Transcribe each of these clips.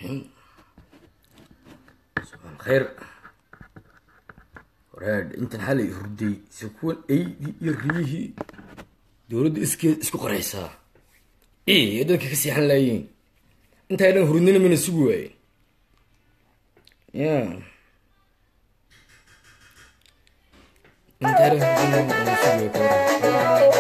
الرحيم صباح الخير waraad intan xalay hurday sakuwan aydii iyo riyihii dowladda iskeed isku qoraysaa ee dadka ka seexan laayeen intaa dhan hurdnina mana sugi waayen ya intaa dhan hurdnina mana sugi waaye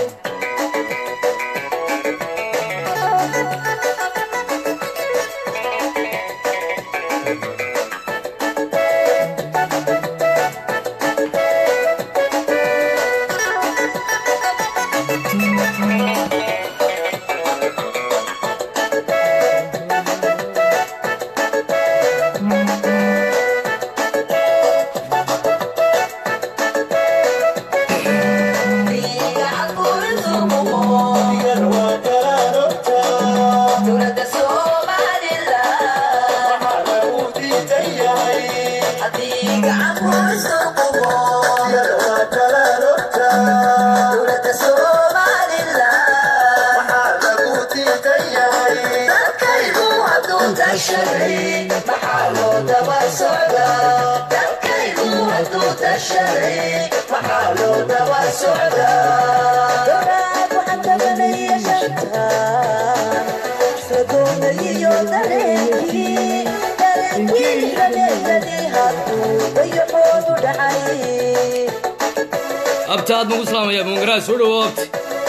abta aad magu salaamaya mungaraad soo dhawo abti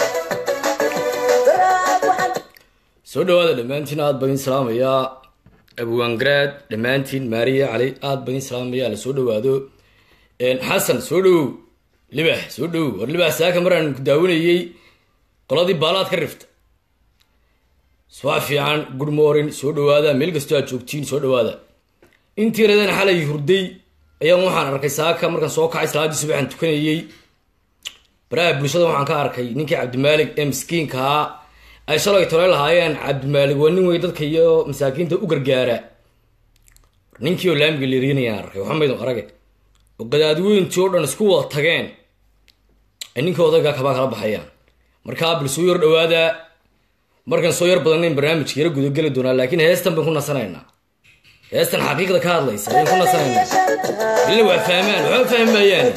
soo dhawaada dhammaantiin aad baan idin salaamayaa abwaangaraad dhammaantiin maariya cali aad baan idin salaamaya la soo dhawaado xasan soo dhawow libax soo dhawow war libax saaka maraan ku daawanayey qoladii baalaad ka rifta subax fiican good morning soo dhawaada meel kastoo aad joogtiin soo dhawaada intii radan xalay hurday ayaan waxaan arkay saaka markaan soo kacay salaadii subaxaan tukanayey baraha bulshada waxaan ka arkay ninkii cabdimaalig ee miskiinkaa ay shalay tole lahaayeen cabdimaalig waa nin wey dadka iyo masaakiinta u gargaara ninkii oo laamiga leeriinayaan arkay waxamaydun arage oo gadaadweyntii oo dhan isku wada tageen ay ninkii odaygaa kabaa kala baxayaan markaa bil soo yar dhawaada markaan soo yar badanayn barnaamijka yara gudageli doonaa laakiin heestan baan ku nasanaynaa heestan xaqiiqda ka hadlaysa ayaan ku nasanaynaa ilna waa fahmaan waxba fahmi maayaane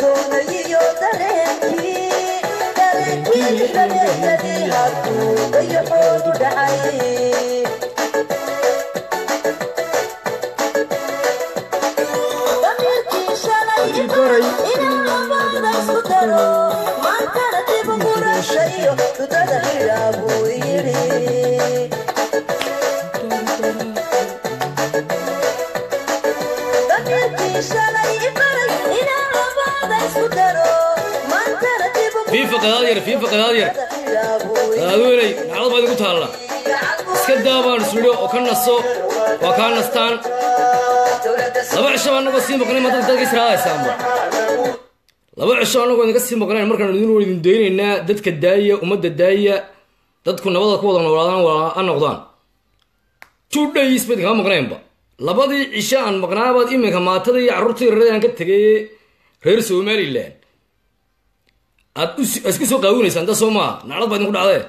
fiifa qadaad yar fiifa qadaad yar qadaadweynay naclad baad igu taalla iska daa baan isudho oo ka naso waa kaa nastaan laba cisho baa anagoo sii maqnayn ma dadka dadka israadaysaanba laba cisho anagoo idinka sii maqnayn markaan idin idin daynaynaa dadka daaya ummadda daaya dadku nabada ku wada noolaadaan waa noqdaan two days ba idinkama maqnaynba labadii cisho aan maqnaabaad iminka maatada iyo carruurta yararada aan ka tegay reer somalilan aad isku soo qaawinaysaan da soo maa naclad baa idinku dhacdee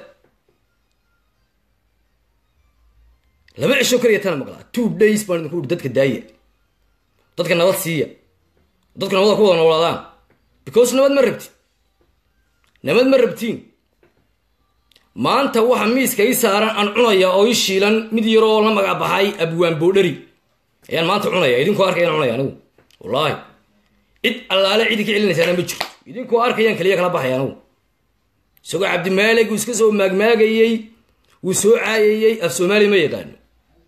laba cisho kaliya tana maqlaa two days baan idinku uri dadka daaya dadka nabad siiya dadku nabada ku wada noolaadaan because nabad ma rabtin nabad ma rabtiin maanta waxa miiska ii saaran aan cunaya oo ii shiilan mid yaroo la magac baxay abwaan boodhari ayaan maanta cunaya idinkoo arkayaan cunaya anigu wallaahi cid allaale cidi ka celinaysaana ma jirto idinkoo arkayaan kaliya kala baxay anigu isagoo cabdimaalig uu iska soo maagmaagayey wuu soo caayayey af soomaaliya ma yaqaano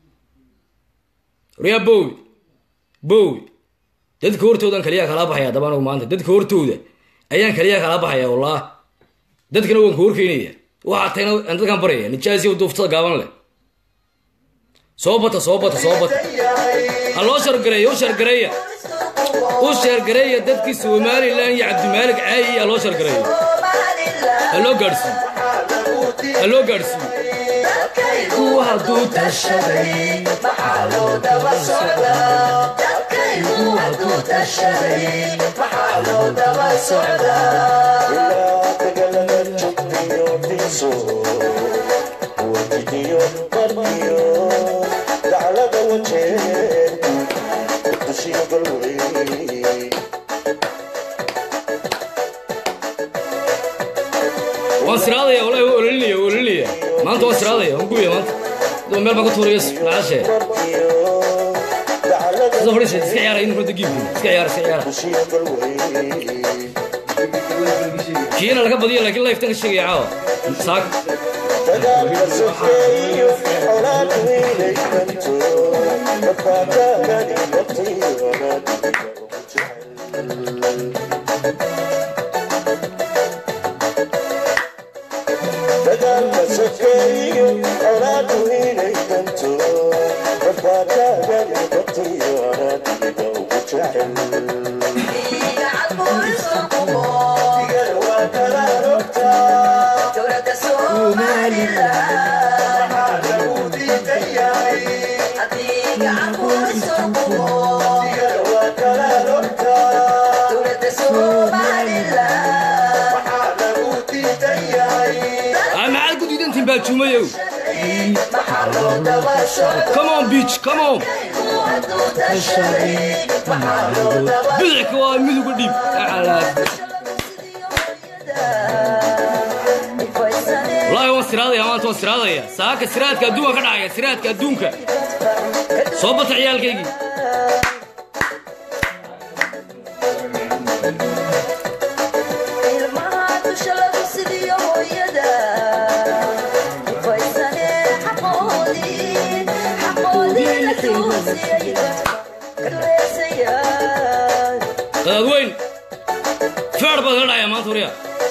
waryaa bowi bowi dadka hortoodan kaliyaa kala baxaya haddaba anigu maanta dadka hortooda ayaan kaliyaa kala baxaya wallah dadkana waan ku horkeynaya waxaa tagna aan dadkaan baraya nijaasiya duuftada gaaban leh soo bata soo bata soo bata ha loo shargareeya u shargareeya u sheergareeya dadkii somalilan iyo cabdimaalig caayi ha loo shargareeyo ha loo gaadhsiiyo ha loo gaadhsiiyo kuwa hadduu tashaday maxaa loo daba socdaa kuwa hadduu tashaday maxaa loo daba socdaa wajidiyo qarniyo dacla waan siraadaya walahi waa ololinaya waa ololinaya maanta waan siraadaya waan gubaya maanta adoo meel baan ka tuuraya nacashe sida fadhiisa iska ciyaara in runta giibka iska ciyaara iska ciyaara kiina laga badiya laakiin liftan ka sheegaya caawa saak Ah, maxaad ku diidantiin baajuumayow come on beach come on bidixka waa miduga dhiib wallaahi waan siraadaya maanta waan siraadaya saaka siraadka adduunka ka dhacaya siraadka adduunka soo bata ciyaalkaygii dadaad weyn feer baad ka dhacaya maanta warya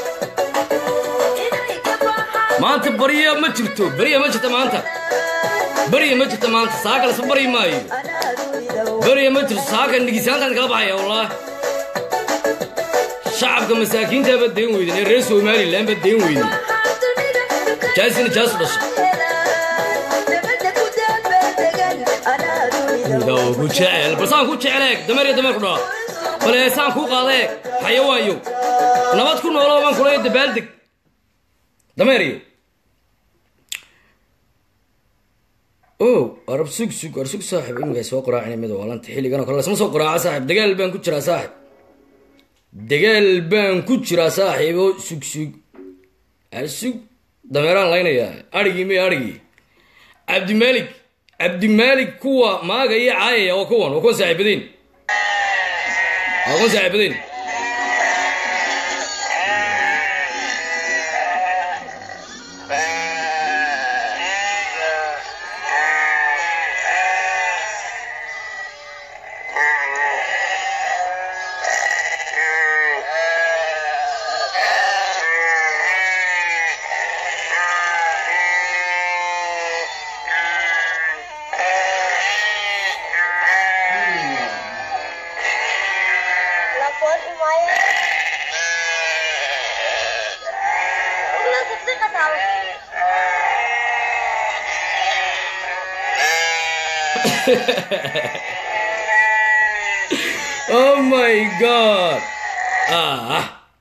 maanta barya ma jirto barya ma jirto maanta barya ma jirto maanta saaka lasma baryi maayo barya ma jirto saaka nigisaantaan kala baxaya wallaahi shacabka masaakiintaa baad deen weyden ee reer somalilan baad deen weyden jaasina jaasu dhashay Daw ku jecel bal saan ku jecel eeg dameer iyo dameer ku dhaa bal ee saan kuu qaada eeg xayawaayo nabad ku nooloo baan kula dabaaldeg dameer iyo oh arab sug sug ar sug saaxib imika soo qoraacina mid waalanta xilligan oo kale lasma soo qoraaca saaxib dagaal baan ku jiraa saaxib dagaal baan ku jiraa saaxiib oo sug sug ar sug dameeraan laynayaa adhigii may adhigii cabdimaalik cabdimaalik kuwa maaga iyo caayaya waa kuwan waa kuwan saaxiibadeen waa kuwan saaxiibadeen La por Maya. Una تصدق تعرف oh my god ah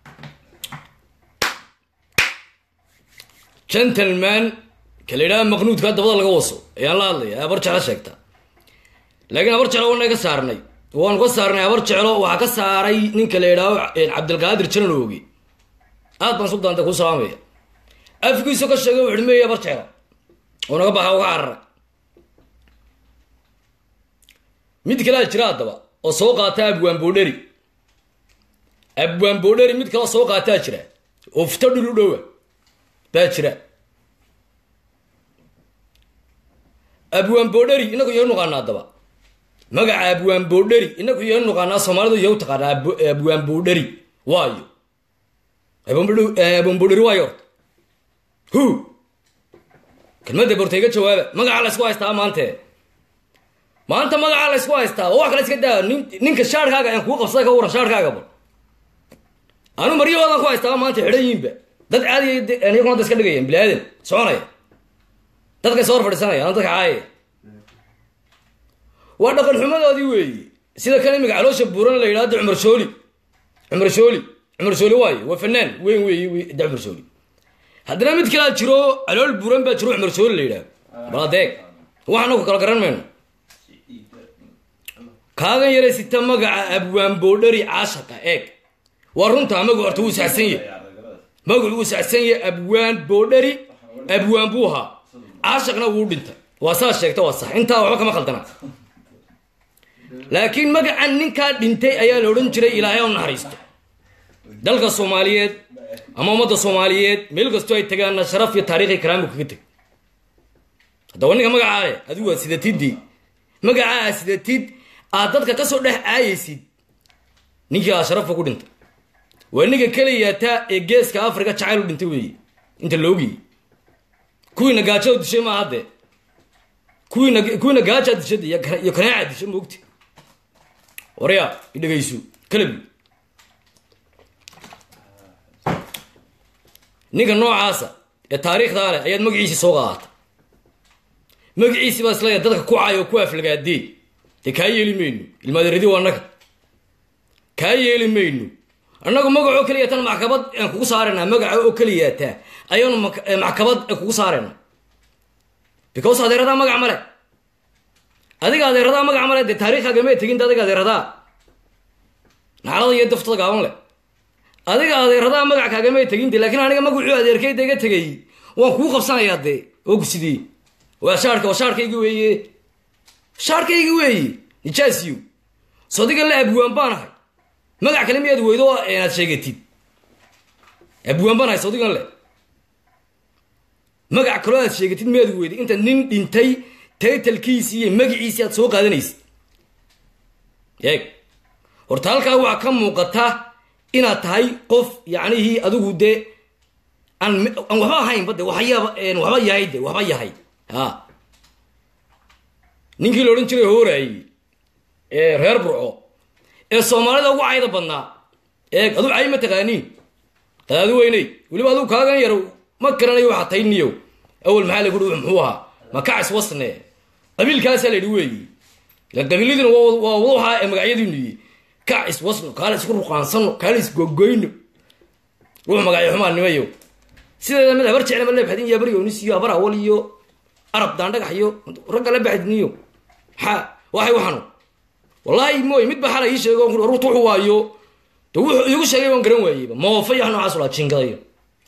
gentleman kala yidhaha maqnuudka dabada laga waso ayaan la hadlaya abar jeclo sheegta laakiin abar jeclo waana ka saarnay waanu ka saarnay abar jeclo waxaa ka saaray ninka la yidhaaho cabdilqaadir jananoogi aad baan suldaanta kuu salaamaya afkiisu ka sheegay wuxuu meeyay abar jeclo oo naga baxa uga cararay mid kalea jira haddaba oo soo qaata abwaan boodheri abwaan boodheri mid kaleo soo qaataa jira oo fito dhul u dhowa baa jira abwaan boodheri inagu yau nuqaana haddaba magaca abwaan boodheri inagu yau nuqaanaa soomaalidu yau taqaanaa Ab- abwaan boodheri waayo abwaan boodheri waayo horta hu kelmadda bortayga jawaaba magaca la isku haystaa maante maanta magacaa la isku haystaa oo wax kale iska daa nin ninka shaarkaaga aan kuu qabsaday ka waran shaarkaaga bal anu maryahoodan ku haystaa maanta xidhan yiinba dad caadiya iyaguna hadda iska dhigayaan bini aadan soconaya dadkay soo hor fadhiisanaya ana dadka caayaya waa dhaqan xumadoodii weeye sida kan imika caloosha buuran la yidhahdo cumar shooli cumar shooli cumar shooli waayo waa fanaan weyn weeye wey da cumar shooli haddana mid kalaa jiro calool buuran baa jiro cumar shooli la yidhahdo bal adeeg waxaana ku kala garan mayno kaagan yare sita magaca abwaan boodhari caashaqa eeg waa runtaa magacu horta wuu saxsan yahay magacu wuu saxsan yahay abwaan boodhari abwaan buu ahaa caashaqna wuu dhintay waa saa sheegta waa sax intaa waxba kama khaldana laakiin magacan ninkaa dhintay ayaa la odhan jiray ilaahay u naxariisto dalka soomaaliyeed ama ummadda soomaaliyeed meel kastoo ay tagaanna sharaf iyo taariikhi karaambu kaga teg haddaba ninka magacaa leh adigu waa sidatidii magacaa aa sidatid aad dadka kasoo dhex caayaysid ninkii aa sharafa ku dhintay waa ninka keliyataa ee geeska africa jacayl u dhintay weeye inta laogiyey kuwiina gaajada dishay maaha haddee kuwiina kuwiina gaajaa dishad iyo iyo kanaaca dishay moogti waryaa idhegayso kalabi ninka noocaasa ee taariikhdaa leh ayaad magaciisii soo qaadata magaciisii baa isleeya dadka ku cay oo ku aflagaadee dee kaa yeeli mayno ilmaadaradi waa annaga kaa yeeli mayno annagu magac oo keliya tan maxkamad aan kugu saaraynaa magaca oo keliyaataa ayaanu maxkamad kugu saaraynaa because adeeradaa magac male adiga adeeradaa magac male dee taariikhaaga may tegin adiga adeeradaa naxalada iyo daftada gaaban leh adiga adeeradaa magac kaagamay tegin de laakiin aniga magacuu adeerkayda iga tegay waan kuu qabsanayaa dee oo gusidii waa shaarka waa shaarkaygi weeye shaarkaygi weeye nijaasiyo sodiga le abwaan baan ahay magac kale miyaad weydo inaad sheegatid abwaan baan ahay sodigan le magac kaloo aad sheegatid miyaad weyday inta nin dhintay taytalkiisii iyo magaciisii aad soo qaadanaysid eeg horta halkaa waxaa ka muuqata inaad tahay qof yacnihii adigu dee aan aan waxba ahaynba de waxyaaba waxba yahay de waxba yahay ha ninkii la odhan jiray hooraayey ee reer burco ee soomaalida ugu cayda badnaa eeg aduu cay ma taqaaniin qadaadi weyney weliba aduu kaagan yar ma garanayo waxaa tahay niyow awel maxaa lagu dhi muxuu ahaa makacis wasne qabiilkaasaa la yidhi weeyi ilan qabiiladina waa waa wadahaa ee magacyadiinu yihi kacis wasno kaala isku ruqaansano kaala isgogoyno ruux magacyo xumaa nimayo sideeda mid habar jecla ma leebxadin iyo abaryonis iyo abar awal iyo arab daandhagax iyo ragga la baxdiniyo maxaa waxay waxanu wallaahi mooy mid ba xala ii sheego ruuta wuxu waayo de wuxuu iigu sheegay waan garan waayeyba moofa iyo wax noocaas ulaa jiingadayo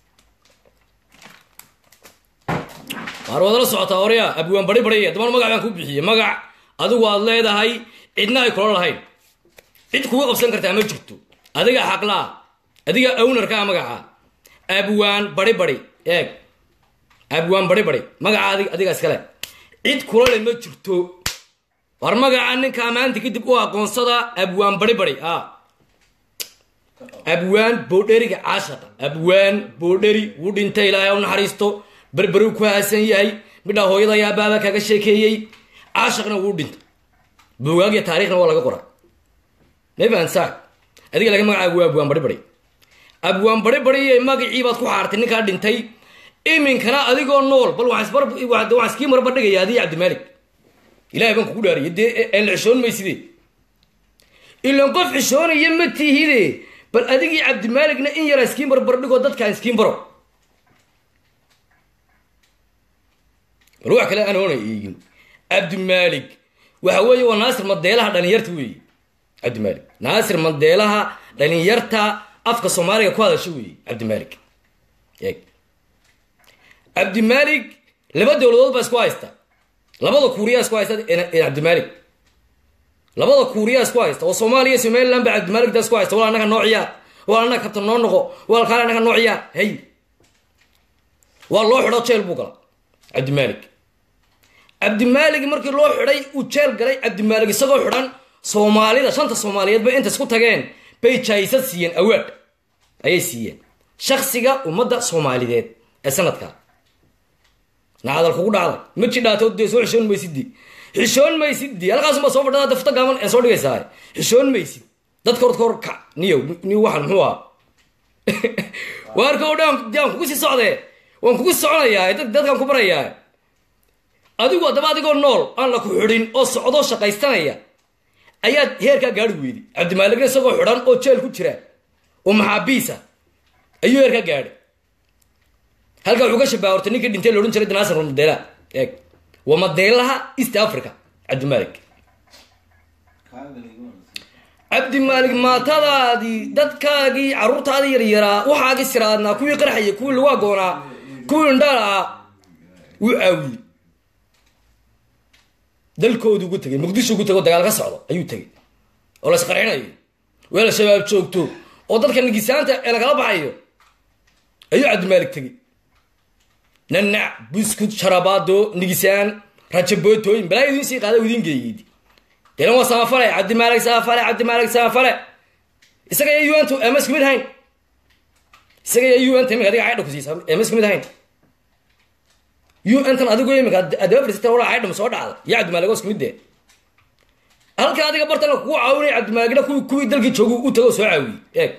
waar waad la socotaa orya abwaan bari bari haddaba magac baan ku bixiyey magac adigu aad leedahay cidna ay kula lahayn cid kuga qabsan kartaa ma jirto adiga xaqlaa adiga ownarkaa magaca abwaan bari bari eeg abwaan bari bari magaca adig adiga iskale cid kula le ma jirto war magaca ninkaa maanta kadib u aqoonsada abwaan bari bari a abwaan boodheriga caashaqa abwaan boodheri wuu dhintay ilaahay u naxariisto berberiu ku haasan yahay midhaa hooyada ayaa baaba kaga sheekeeyey caashaqna wuu dhintay buugaagya taarikhna waa laga qora mafaan saa adiga laga magacaagu waa abwaan bari bari abwaan bari bariye magacii baad ku xaartay ninkaa dhintay iminkana adigoo nool bal waxaan iskii marba dhigaya adiga cabdimaalik ilahay baan kugu dhaariye dee aan la xishoon mayside ilan qof xishoonaya ma tihide bal adigii cabdimaaligna in yaraa iskiin barbar dhigoo dadkaan iskiin baro bal wax kale aan oona eegin cabdimaalik waxa weeye waa naasir madeelaha dhalinyarta weeye cabdimaalik naasir madeelaha dhalinyarta afka soomaaliga ku hadasha weeye cabdimaalik eeg cabdimaalik laba dowladood baa isku haysta labada kuuriyaa isku haysta cabdimaalik labada kuuriyaa isku haysta oo soomaaliya iyo somaliland baa cabdimaaligta isku haysta wal annaga noociyaa wal annaga kabtan noo noqo wal kaale annaga noociyaa hey waa loo xidho jeel buu gala cabdimaalik cabdimaalik markii loo xidhay uu jeel galay cabdimaalik isagoo xidhan soomaalida shanta soomaaliyeed bay inta isku tageen bay jaysad siiyeen awaad ayay siiyeen shaksiga ummadda soomaalideed ee sanadka nacadal kugu dhacday ma jidhaato dee soo xishoon maysiddi xishoon maysiddi halkaasuma soo fadhada dafta gaaban ee soo dhigaysaa xishoon maysid dadka horta hor kac niyow niyo waxan muxuu ahaa waarka o dhan aan kugu sii socdee waan kugu soconayaa dadkaan ku barayaa adigu haddaba adigoo nool aan la ku xidhin oo socdoo shaqaystanaya ayaad heerkaa gaari weyday cabdimaaligna isagoo xidhan oo jeel ku jira oo maxaabiisa ayuu heerkaa gaadhay halkaa wuxuu ka shabaha horta ninkii dhintay loodhan jiray danaasir madeela eeg waa madeelaha east africa cabdimaalik cabdi maalig maatadaadii dadkaagii carruurtaadii yaryaraa waxaagii siraadnaa kuwii qarxaya kuwii lagu agoonaa kuwii indhaala wuu caawiyey dalkoodu ugu tegay muqdisho ugu tegay oo dagaal ka socdo ayuu tegay oo la isqarxinayo weel shabaab joogto oo dadka nigisaanta ee lagala baxayo ayuu cabdimaalig tegey nanac buskud sharabaado nigisaan rajabootooyin balaa idiin sii qaada idiin geeyid delan waa samafale cabdimaalig samafale cabdimaalig samafale isaga iyo un emas kumid hayn isaga iyo un imika adiga caydha kusiisa emas kumid hayn un tan adigu imika adaba fadhiisata wala caydham soo dhacda iyo cabdimaalig os kumid dee halka adiga bartan kugu caawinay cabdimaaligna kuwi kuwii dalkii joogu u tago soo caawiyey eeg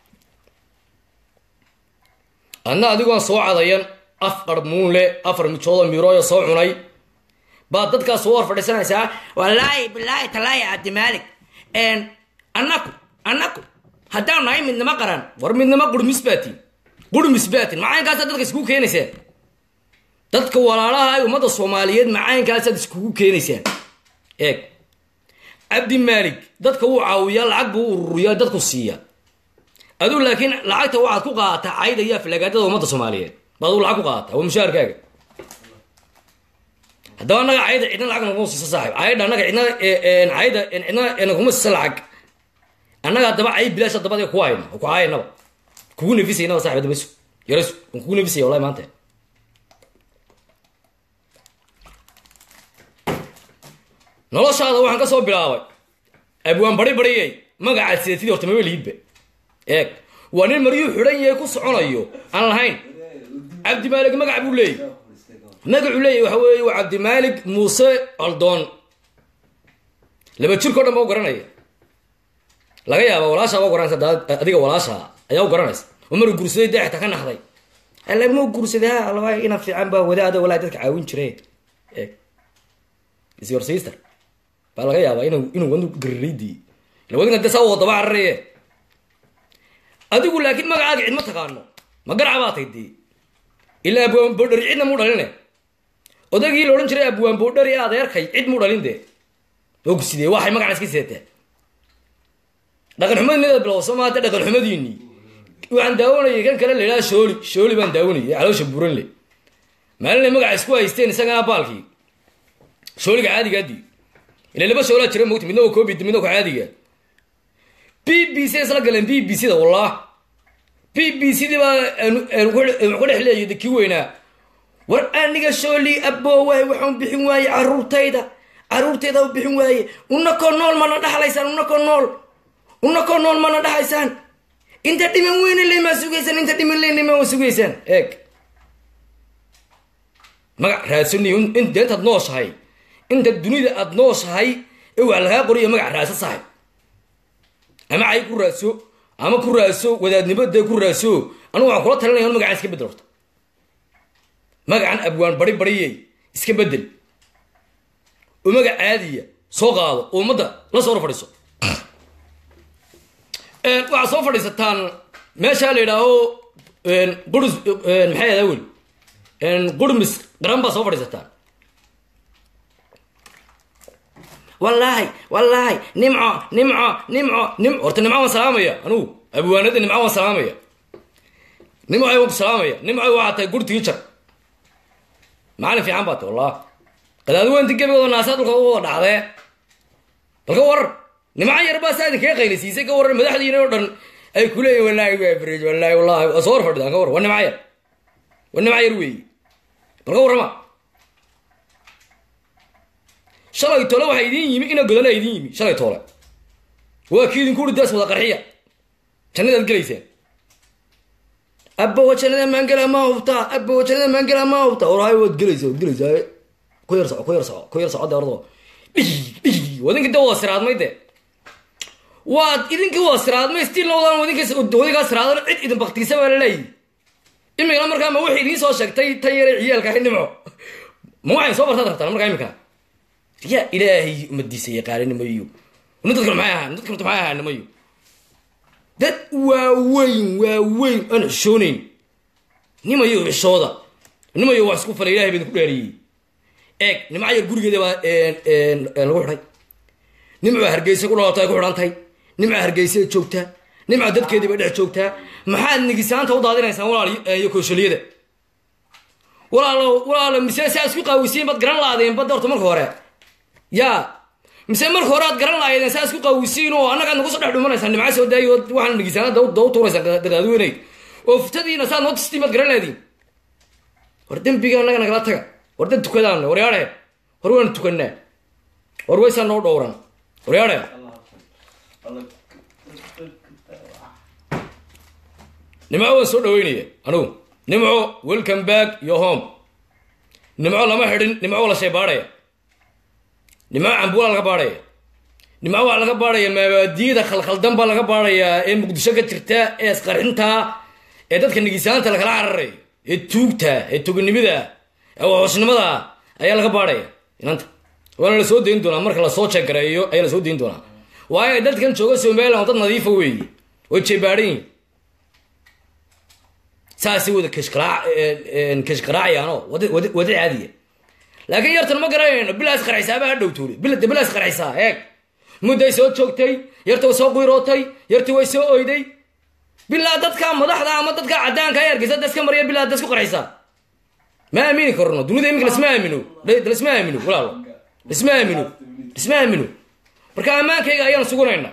adna adigoon soo cadayan afar muunle afar mijoodo mirooyo soo cunay baad dadkaas soo hor fadhiisanaysaa wallaahi bilaahi talaahi cabdimaalik annaku annaku haddaan nahay midnimo qaran war midnimo qurmis baatin qurmis baatin macaynkaasa dadka iskugu keenaysaan dadka walaalaha ay ummadda soomaaliyeed macaayinkaasaad iskugu keenaysaan eeg cabdi maalik dadka wuu caawiyaa lacag buu ururiyaa dadku siiya aduu laakiin lacagta waxaad ku qaadataa cayda iyo aflagaadada ummadda soomaaliyeed baad aduu lacag ku qaadataa waa mushaharkaaga haddaba annaga cayda cidna lacag naguma siisa saaxib caydha annaga cidna cayda cidna naguma siisa lacag annaga haddaba cay bilaash haddaba adiga kuwa hayna ku caayanaba kugu nefisaynaba saaxib haddaba isu yarasu waan kugu nefisaya wallahi maanta noloshaada waxaan ka soo bilaabay abwaan bari bariyay magacaad sidatidii horta maba liidba eeg waa nin maryuu xidhan yahay ku soconayo aan lahayn cabdimaalig magac buu leeyay magacuu leeyahy waxa weeye waa cabdimaalig muuse coldoon laba jirkao dhan ba u garanaya laga yaaba walaashaa ba u garanaysa adiga walaashaa ayaa u garanaysa oo maruu gursaday dee xitaa ka naxday alamuu gursaday ha alaba ina fiican baa wadaada walaa dadka caawin jire eeg is your sister baa laga yaabaa inu inuu wadu gariraydii ila wadinka de saa wadaba cararaye adigu laakiin magacaaga cid ma taqaano ma garaca baa tay dee ilaa abwaan boodhari cidna muu dhaline odaygii la odhan jiray abwaan boodhari adeerkay cid muu dhalin dee ogsidee waxay magacan iska seetaa dhaqan xumadiinadaad bilowso maata dhaqan xumadiinii waxaan daawanayay kan kale la idhaha shooli shooli baan daawanayay caloosha buran le maalinay magaca isku haysteen isagana baalkii shooliga caadigaadii ila laba shoolaa jira mogta midna waa covid midna waa caadiga b b c isla galeen b b c da wallah b b c di baa ku dhex leeyay de kii weynaa war aniga shooli aboowaay waxaan bixin waaye caruurtayda caruurtayda u bixin waaye unakoo nool mana dhaxlaysaan unakoo nool unakoo nool mana dhaxaysaan inta dhiman weyne lemaa sugaysaan inta dhiman leynema waa sugaysaan eeg magac raadsaniyo in deentaad nooshahay inta dunida aada nooshahay ee wax lagaa qoriyo magac raadsa sahay ama cay ku raadso ama ku raadso wadaadnimo dee ku raadso anugu waxaan kula talinaya in magacaan iska bedel horta magacan abwaan bari bariyey iska bedel oo magac caadiya soo qaado oo ummadda la soo hor fadhiiso waxaad soo fadhiisataan meeshaa la yidhaaho qurus maxay adaa weli qurmis qaran baa soo fadhiisataan wallaahi wallaahi nimco nimco nimco nim horta nimco waan salaamaya anugu abwaanada nimco waan salaamaya nimcoy waan ku salaamaya nimcoy waxaa tahay gurtigii jar macalin fiican baa tahy wallah qadaadi weynti gebigooda naasaa dhulka u wada dhacdee bal ka warar nimco yar baa saa idinkaga qaylisiisay ka waran madaxdiina oo dhan ay ku leeyihin wallaahi waa frej wallaahi wallahi waa soo hor fadhidaan ka war waa nimco yar waa nimco yar weeyi bal ka warrama shalay tole waxaa idiin yimi ina godana idiin yimi shalay toole waa kii idinku uri daas wada qarxiya jannadaad gelaysaan abbawa jannada maangela ma hubtaa abbawa jannada maangela ma hubtaa orahay waad gelaysaa waad gelaysaa ku yar soco ku yar soco ku yar soco de ordo dhig dhig wadinka de wada siraadmay de waad idinkii wada siraadmay stilna wadaan wadinka wadinkaa siraadan cid idin baktiisa baa la leeyihi imikana markaa ma waxay idiin soo sheegtay tan yare ciyaalka ahay nimco ma waxay soo bartaad rabtaan markaa imika yaa ilaahay umadiisa yaqaaninimayo nin dadkan maxay ahaan dadkan maxay ahaanimayo dad waaweyn waaweyn aan xishoonayn nimayo xishooda nimayo wax isku falay ilahay baa idinku dhaariyey eeg nimca yar gurigeeda baa lagu xidhay nimca hargeysa ku dhalato ay ku xidhan tahay nimca hargeysa joogtaa nimca dadkeediiba dhex joogtaa maxaad nigisaanta u daadinaysaan walaal iyo kooshaliyada walaalo walaalo mise saa isku qaawisiin baad garan laadeen badda horta marka hore yaa mise marka hore aad garan lahaydeen saa isku qaawisiin oo annagaad nagu soo dhex dhumanaysaa nimca soo daayo waxaan nigisaanada daw tuuraysaa dadaadweynay oo futadiina saad noo tistiin baad garan laadiin war dembiga annaga nagala taga war dad tukadaan war yaadhe war waan tukanaa war waysaa noo dhowran war yaadhe nimco waan soo dhaweynaya anugu nimco welcome back your home nimco lama xidhin nimco la shay baadhaya nimco cambuula laga baadhaya nimco waxaa laga baadhaya mabaadiyada khalkhaldan baa laga baadhayaa ee muqdisho ka jirta ee isqarxinta ee dadka nigisaanta lakala cararayo ee tuugta ee tuganimada ee waxoosnimada ayaa laga baadhaya inanta waana la soo dayn doonaa marka lasoo jeegareeyo ayaa lasoo dayn doonaa waayo dadkan jooga somaliland dad nadiifa weeye way jeebaadhan yihin saasay wada kashqaraacayaanoo wada caadiya laakiin yartan ma garanayno bilaas qarxisaaaba ha dhowtuuli bilada bilaas qarxisaa eeg mudday soo joogtay yarta way soo qiirootay yartii way soo oyday bilaa dadka madaxda ama dadka cadaanka ay argeysa daska marya bilaa dasku qarxisaa ma aamini karno dunida iminka lasma aamino lasma aamino walaalo lasma aamino lasma aamino marka ammaankayga ayaan sugunayna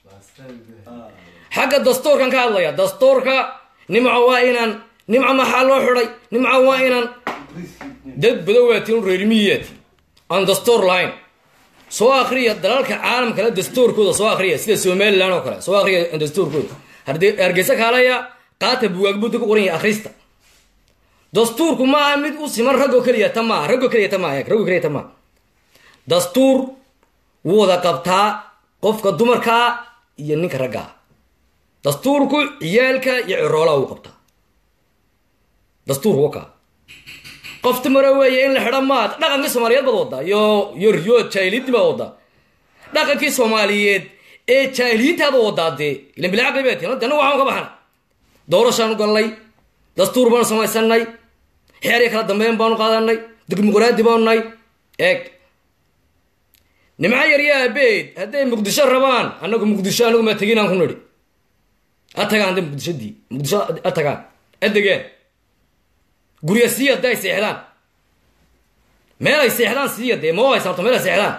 xagga dastuurkan ka hadlaya dastuurka nimco waa inaan nimco maxaa loo xidhay nimco waa inaan dad badowaatiin reermiyaati aan dastuur lahayn soo akriya dalalka caalamkale dastuurkooda soo akriya sida somalilan oo kale soo akriya dastuurkooda hargeysa kaalaya qaata buwaag budda ku qoran yahay akhrista dastuurku maaha mid u siman raggoo keliya ta maaha raggoo keliya ta maaha raggoo keliya ta maaha dastuur wuu wada qabtaa qofka dumarkaa iyo ninka raggaa dastuurku ciyaalka iyo ciroolaha uu qabtaa dastuurku wakaa qof dumara weeye in la xidho maad dhaqankii soomaaliyeed baad waddaa iyo iyo riyo jaahiliintii baad waddaa dhaqankii soomaaliyeed ee jaahiliintaada waddaa dee ilan bilacaqli bay tii dana waxaan ka baxana doorashaanu gallay dastuur baanu samaysanay xeeriya kala dambeyn baanu qaadanay dimuqraadi baanu nahay eeg nimco yarya abeed hadday muqdisho rabaan annagu muqdisho anagu maa tegin aan ku nidhi atagaan hadday muqdishadii muqdisho atagaan adegeen gurya sii hadda ay seexdaan meel ay seexdaan siiya dee moo haysan horta meel ay seexdaan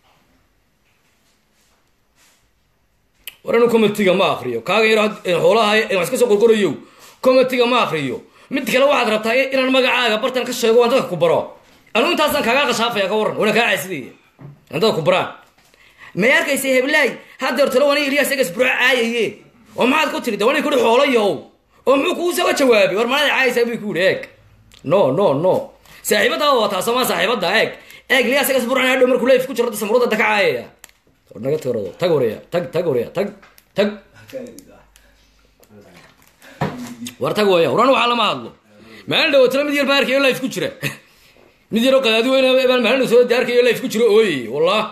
war anu comitiga ma akriyo kaaga yar xoolaha wax iska soo qorqorayo comitiga ma akriyo mid kale waxaad rabtaa inaan magacaaga bartan ka sheego waan dadka ku baro anu intaasaan kaagaa qashaafaya ka warran wana kaa caasidaya aan dadka ku baraan may arkaysa heblaay haddeer talo wani ilyas egas buro caayaye oo maxaad ku tiri de wani kuri xoolo yahow oo muxuu kuu soo jawaabay war manada caayaysaa buu ku yidhi eeg no no no saaxiibadaada wataa somaa saaxiibada eeg eeg ilyas egas buro hadhow markuu leif ku jiro samurada daka caayaya naga tirado tag waraya tag tag waraya tag tag war tag waya waran waxaa lama hadlo maalin dhawatana mid yar baa arkayo life ku jira mid yaroo qadaadi weyn baan maalin soo arkayo life ku jira ooyey wallah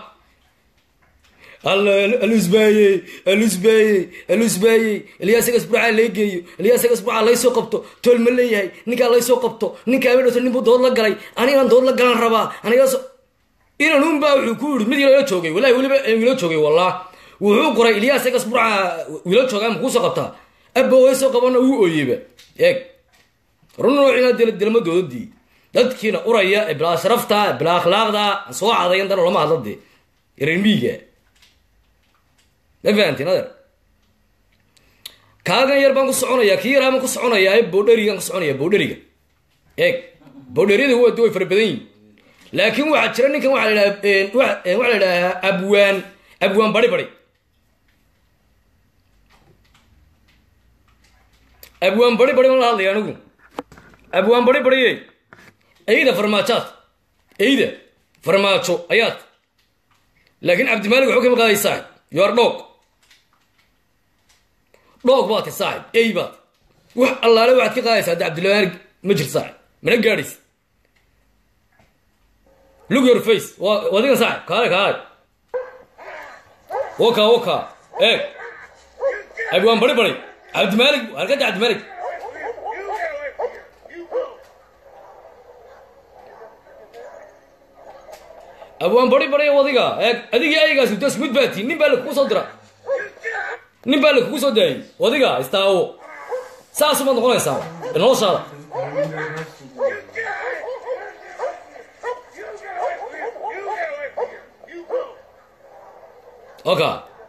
alusbaayey alusbaayey alusbaayey iliyaasagas burcaa lay geeyo iliyaasagas burcaa laysoo qabto tool ma leeyahay ninkaa laysoo qabto ninkaa ma dhowto ninbuu dood la galay anigaan dood la galan rabaa anigaas inan unbaa wuxuu ku yidhi mid yalo joogay wallahi weliba wiilo joogay wallah wuxuu qoray iliyaasagas burcaa wiilo joogaa ma kuusoo qabtaa abba waysoo qabana wuu ooyeyba eeg run noocina dilma doodadii dadkiina uraya ee bilaa sharafta bilaa akhlaaqda aan soo cadayan dan lama hadla dee reermiiga ma fahantiin adeer kaagan yar baan ku soconaya kii yaraa baan ku soconayaa boodherigaan ku soconaya boodheriga eeg boodheriyada waa way fara badan yihin laakiin waxaa jira ninkan waxaa la idhaha waxaa la idhahaa abwaan abwaan bari bari abwaan bari bari ma la hadlaya anigu abwaan bari bariye eyda farmaajoad eyda farmaajo ayaad laakiin cabdimaalik waxuu kama qaaday saaxib yoar dhoog dhoog baad ti saaxib ey baad wax allaale waxaad ka qaadaysaa hadda cabdilmaalig ma jir saaxib mana gaadhaysa look your face waa adigan saaxib kaale kaale waka waka eeg abwaan bari bari cabdimaalik halkada cabdimaalik abwaan bari bari wadiga eeg adigii aygaasi das mid baa tii nin baa lakugu soo dira nin baa lakugu soo daayay wadiga istaawo saasumaad noqonaysaa noloshaada oka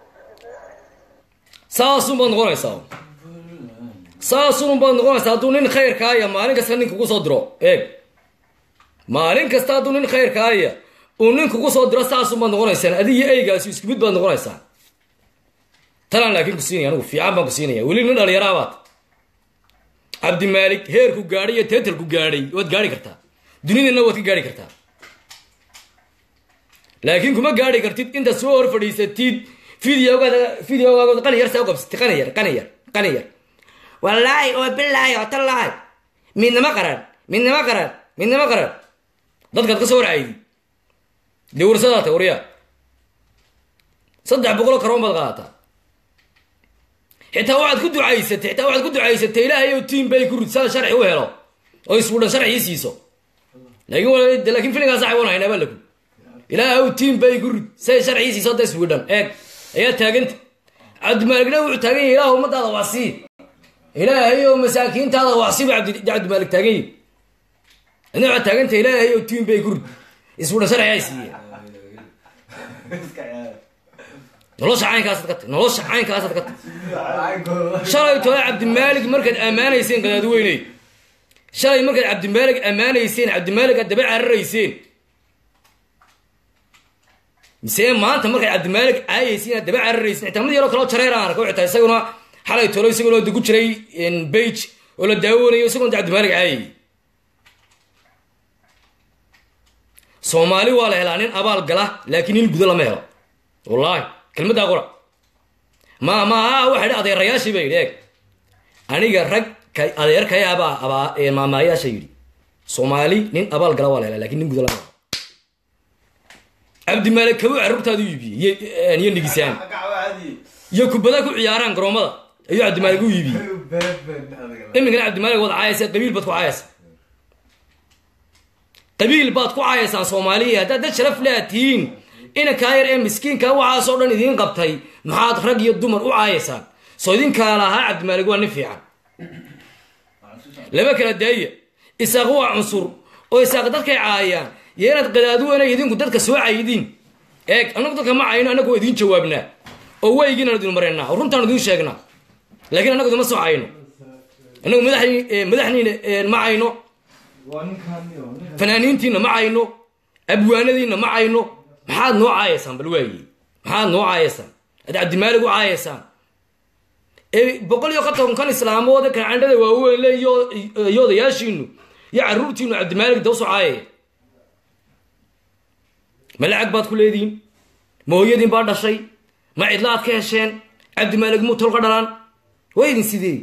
saasunbaad noqonaysaa saasunbaad noqonaysaa hadduu nin khayrkaaya maalin kasta nin kugu soo diro eeg maalin kasta hadduu nin khayrkaaya uu nin kugu soo diro saasunbaad noqonaysaan adigii eygaasi isku mid baad noqonaysaan talaan laakiin ku siinaya anigu fiican baan ku siinaya weli nin dhalinyaraabaad cabdimaalik heerku gaadhay iyo teetalku gaadhay waad gaari kartaa dunidana waad ka gaari kartaa laakiin kuma gaari kartid intaad soo hor fadhiisatid videogaada videogaagood qani yar saa u qabsatid qani yar qani yar qani yar wallaahi oo bilaahi oo tallaahi midnama qaran midnama qaran midnama qaran dadkaad ka soo warcaydi dee warsadaata waryaa saddex boqoloo karoon baad qaadataa xitaa waxaad ku ducaysatay xitaa waxaad ku ducaysatay ilaahay oo tiim bay ku ridsaa sharci u helo oo iswudhan sharci ii siiso laakiin laakiin filinkaa sax wan haynaa baa lagu ilaahay tiim bay ku rid say sharci ii siiso hadda iswudhan eeg ayaa taaganta cabdimaaligna wuxuu taagan yahay ilaah ummadaada wacsii ilaahay oo masaakiintaada wacsi buu cabdi cabdimaalig taagan yahay adna waxaad taaganta ilaahay oo tiim bay ku rid iswudhan sharci ay siiye nolosha caynkaasaad ka tag nolosha caynkaasaad ka tag shalay tole cabdimaalig markaad ammaanayseen qadaadweyney shalay markaad cabdimaalig ammaanayseen cabdimaalig aad daba cararayseen mise maanta markaad cabdimaalig caayaysiin aad daba cararayseen xitaa mid yaroo kaloo jareer aan arko xitaa isaguna xalay tolo isaguna ku jiray bage oo la daawanayo isaguna cabdimaalig caayay soomaali waa la helaa nin abaal gala laakiin nin gudo lama helo wallaahi kelmaddaa qura ma ma waxa idhi adeerayaashii baa yidhi eeg aniga rag ka adeerkayaabaa abaa maamaayaasha yidhi soomaali nin abaal gala waa la helaa lakin nin gudo lama helo cabdimaalik kabu carruurtaadu iibiyey iyo nigisaan iyo kubada ku ciyaaraan garoomada ayuu cabdimaalik u iibiyey iminkana cabdimaalik waad caayaysa qabiil baad ku caayaysa qabiil baad ku caayaysaan soomaaliya haddaad dad sharaf lea tihiin inankaa yar ee miskiinka waxaasoo dhan idiin qabtay maxaad rag iyo dumar u caayaysaan soo idinkaa lahaa cabdimaalig waa nin fiican laba kala daaya isaaq waa cunsur oo isaaq dadkay caayaan iyo inaad qadaaduwana idinku dadka soo caydiin eeg annagu dadka ma cayno annagu waa idiin jawaabnaa oo weygiinaan idin maraynaa oo runtaan idiin sheegnaa laakiin annagu idima soo cayno annagu madaxniina ma cayno fanaaniintiina ma cayno abwaanadiina ma cayno maxaad noo caayaysaan bal waaye maxaad noo caayaysaan ad cabdimaalig u caayaysaan boqol iyo konton kan islaamood kancandhada waaweyn le iyo odayaashiinu iyo caruurtiinu cabdimaalig dawsoo caayaya ma lacag baad ku leedihiin ma hooyadiin baa dhashay ma cidla aad ka hesheen cabdimaalig muu tolka dhalaan waa idin sidee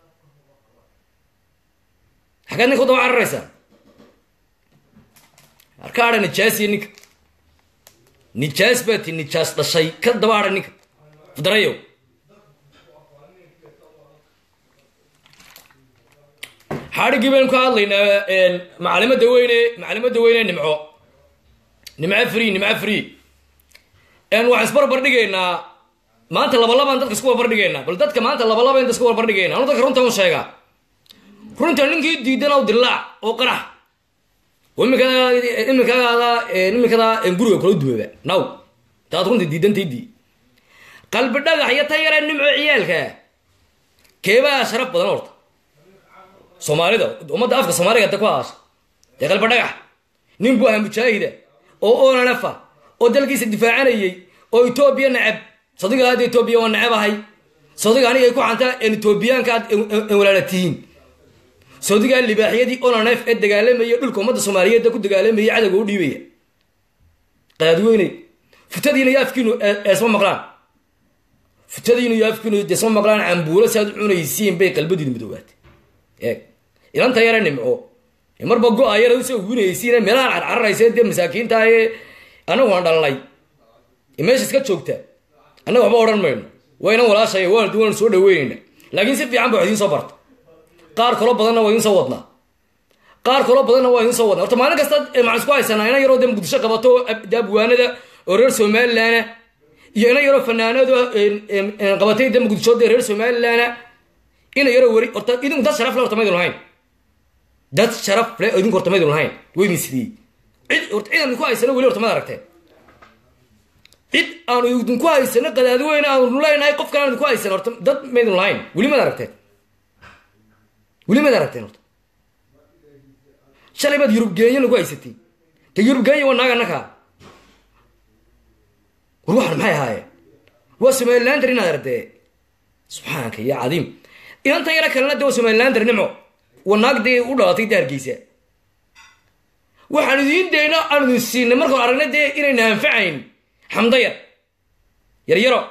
xaggaad ninka u daba cararaysaa arkaadha nijaasiya ninka nijaas baa ti nijaas dhashay ka daba hadha ninka fudarayow xadhiggii baynu ka hadlaynaa macalimada weyne macalimada weyne nimco nimco free nimco free waxaan isbarbar dhigaynaa maanta labalabaan dadka isku barbar dhigaynaa bal dadka maanta labalaba inta isku barbar dhigayna anu dadka runta u sheegaa runta ninkii diidan aw dilaac oo qarax iminkada iminkada guriga kula dumaba naw taad runta diidantaydii qalbi dhagax iyo tan yaree nimco ciyaalka keebaa sharaf badan horta soomaalida ummadda afka soomaaliga da ku haasha dee qalbi dhagax nin buu ahaa mujaahida oo onanafa oo dalkiisa difaacanayay oo etoobiya neceb sadiga hadda etoobiya waa neceb ahay sadiga aniga ay ku xantaa etoobiyaanka aad walaala tihiin sodigaa libaaxyadii onanef ee dagaalamaya dhulka ummadda soomaaliyeed ku dagaalamayay cadowga u dhiibaya qadaadweyne futadiina iyo afkiinu eesma maqlaan futadiinu iyo afkiinu desma maqlaan cambuulo si aad u cunaysiin bay qalbadiinu madoobaatay eeg ilanta yare nimco marba go-a yara usoo winaysiin meelahaan carcararaysa dee masaakiinta ee anagu aan dhalnay meesha iska joogta annaga waxba odhan mayno waynan walaashaya waan waan soo dhaweynayna laakiin si fiican ba wax idiin soo barta qaar kaloo badanna waa idiin soo wadnaa qaar kaloo badanna waa idin soo wadna horta maalin kasta maxaan isku haysanaa ina yaroo de muqdisho qabato oo de abwaanada oo reer somalilandna iyo ina yaroo fanaanado qabatay de muqdisho de reer somalilandna ina yaroo weri horta idinku dad sharaf le horta maydin lahayn dad sharaf le idinku horta maydin lahayn weydin sidii cid horta cid aan idinku haysano weli horta mad aragteen cid aanu idinku haysano qadaadweyne aanu leenahay qofkan aan idinku haysano horta dad maydin lahayn weli mad aragteen weli mad aragteen horta shalay baad yurub geenya nagu haysatay te yurub geenya waa naaga nakaa war waxan maxay ahaayeen waa somalilander inaad ardee subxaanka ya cadiim inantan yaro kalena de waa somalilander nimco waa naag dee u dhalatay de hargeysa waxaan idiin dayna aan idin siinay markaan aragnay dee inayna anfacayn xamdayar yaryaro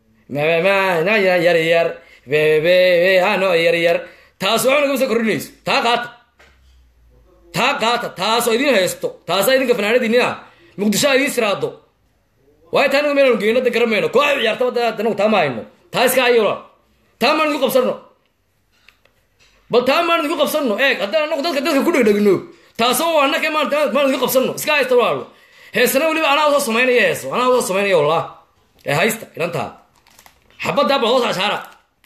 yaryar ano yaryar taas waxba nagama soo kordhinayso taa qaata taa qaata taasoo idin haysto taasaa idinka fanaanadiinina muqdisho a idiin siraado waayo taa anagu meelanu geyno de garan mayno kooxa ciyaartaba de anagu taa ma hayno taa iska ayola taa maan idigu qabsano bal taa maan idigu qabsano eeg haddaan anagu dadka dadka ku dhegdhegno taasoo waa anaka maan maan idigu qabsano iska haysta walaalo heesana weliba anaa usoo samaynaya heeso anaa usoo samaynaya wallah ee haysta inantaa xabaddaa bal hoos ashaara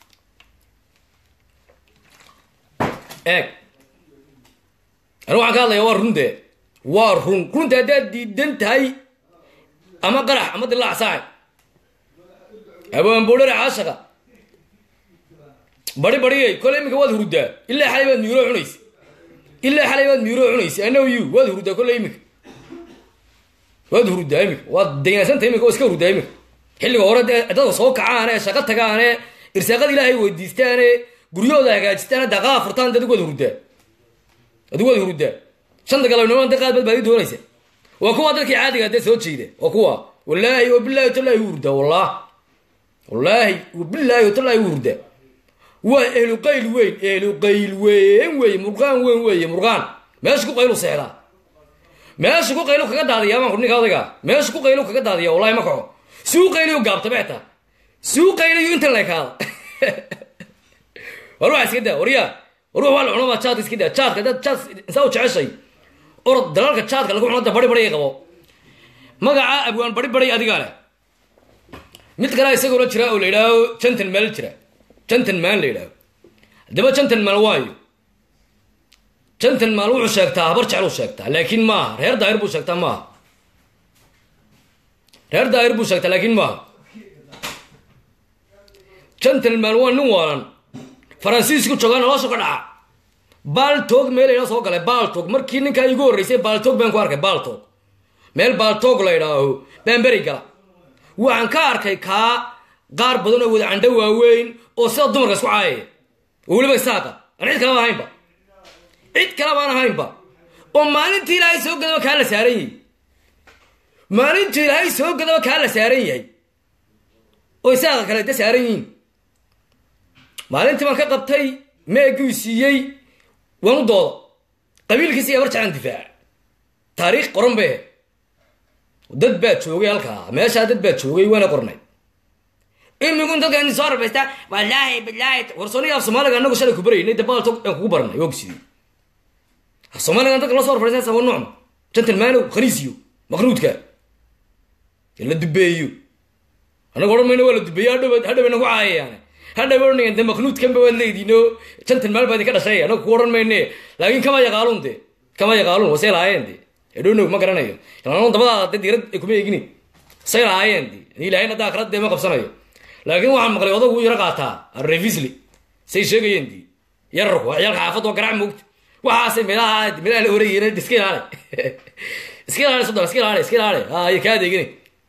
eeg anu waxaan ka hadlaya waa run dee waa run runta haddaad diidan tahay ama qarax ama dilaac saacay abaanboodhare caashaqa bari bariyay kole iminka waad hurdaa ilaa xalay baad miiroo cunaysa ilaa xalay baad miiroo cunaysa anow you waad hurdaa kole iminka waad hurdaa iminka waad daynaasanta iminka waa iska hurdaa iminka xilliga hore dee dadka soo kacaane shaqo tagaane irsaaqada ilaahay weydiistaane guryahooda hagaajistaane daqaa furtaan de adigu waad hurdaa adigu waad hurdaa shanta galabnimo de qaad bad baadi doonaysa waa kuwa dadkii caadiga dee soo jeeda waa kuwa wallaahi wabilaahi watallahi u hurdaa wallah wallaahi wabilaahi watallahi u hurdaa waa ehlu qayl weyn ehlu qayl weyn weeye murqaan weyn weeye murqaan meesha ku qaylu seexdaa meesha ku qaylu kaga daadiya baan ninka odayga meesha ku qaylu kaga daadiya wallahi ma kaco si u qayliyo gaabta beeta si u qayliyo intan leekaada war waxa iska daa waryaa war waa la cunaba jaadka iska daa jaadka dad jaad insaa u jeceshay orod dalalka jaadka lagu cuno da bari bari qabo magaca abwaan bari bari adigaa leh mid kale isaguna jira oo la yidhaaho jantan maal jira jantan maal la yidhaaho haddaba jantan maal waayo jantan maal wuxuu sheegtaa habar jecel uu sheegtaa laakiin maaha reer daahir buu sheegtaa maaha reer daahir buu sheegtaa laakiin maaha jantan maal waa nin waalan faransiisku joogaa nolosha ka dhaca baaltog meel ina soo galay baaltog markii ninkaa igu horreysay baaltog baan ku arkay baaltog meel baaltog la idhaaho baan beri gala waxaan ka arkay kaa qaar badan oo wada candho waaweyn oo sida dumarka isku caayaya oo weliba isaaqa aan cid kaleba ahaynba cid kaleba aan ahaynba oo maalintii ilaahay soo gadaba kaa la saaran yahay maalintii ilaahay soo gadaba kaa la saaran yahay oo isaaqa kale da saaran yihiin maalintii baan ka qabtay meeguu siiyey waan u dooda qabiilkiisi abar jeclaan difaaca taariikh qoran be dad baa joogay halkaa meeshaa dad baa joogay waana qornay imigun dadka in soo rabaysta wallaahi bilaahi warsoniga af soomaaliga anagu shalay ku baraynay dabaalto aan kugu baranay waa kusidii af soomaaliga dadka la soo rafaysan sawa nucma gentlemanow khaniisiyo maqnuudka la dubeeyo anaga odhan mayno waa la dubeeyo hadhow hadhow nagu caayayaane hadhow odhanayan de maqnuudkanba waad leediino gentleman baa idinka dhashay anaga ku odhan mayne laakiin kama yaqaaluun de kama yaqaaluun wasay lahaayeen de edhonow ma garanayo ilaan dabadaada de diirad kuma eegini say lahaayeen de ilahayn hadda akrad dee ma qabsanayo laakiin waxaan maqlay odagu yaro qaataa arrevisli say sheegayeen di yararku ciyaalka xaafad oo garaac moogta waxaasay meelaha meelaha la oreeyeen iska ilaale iska ilaale sodon iska ilaale iska ilaale ay kaa adeegini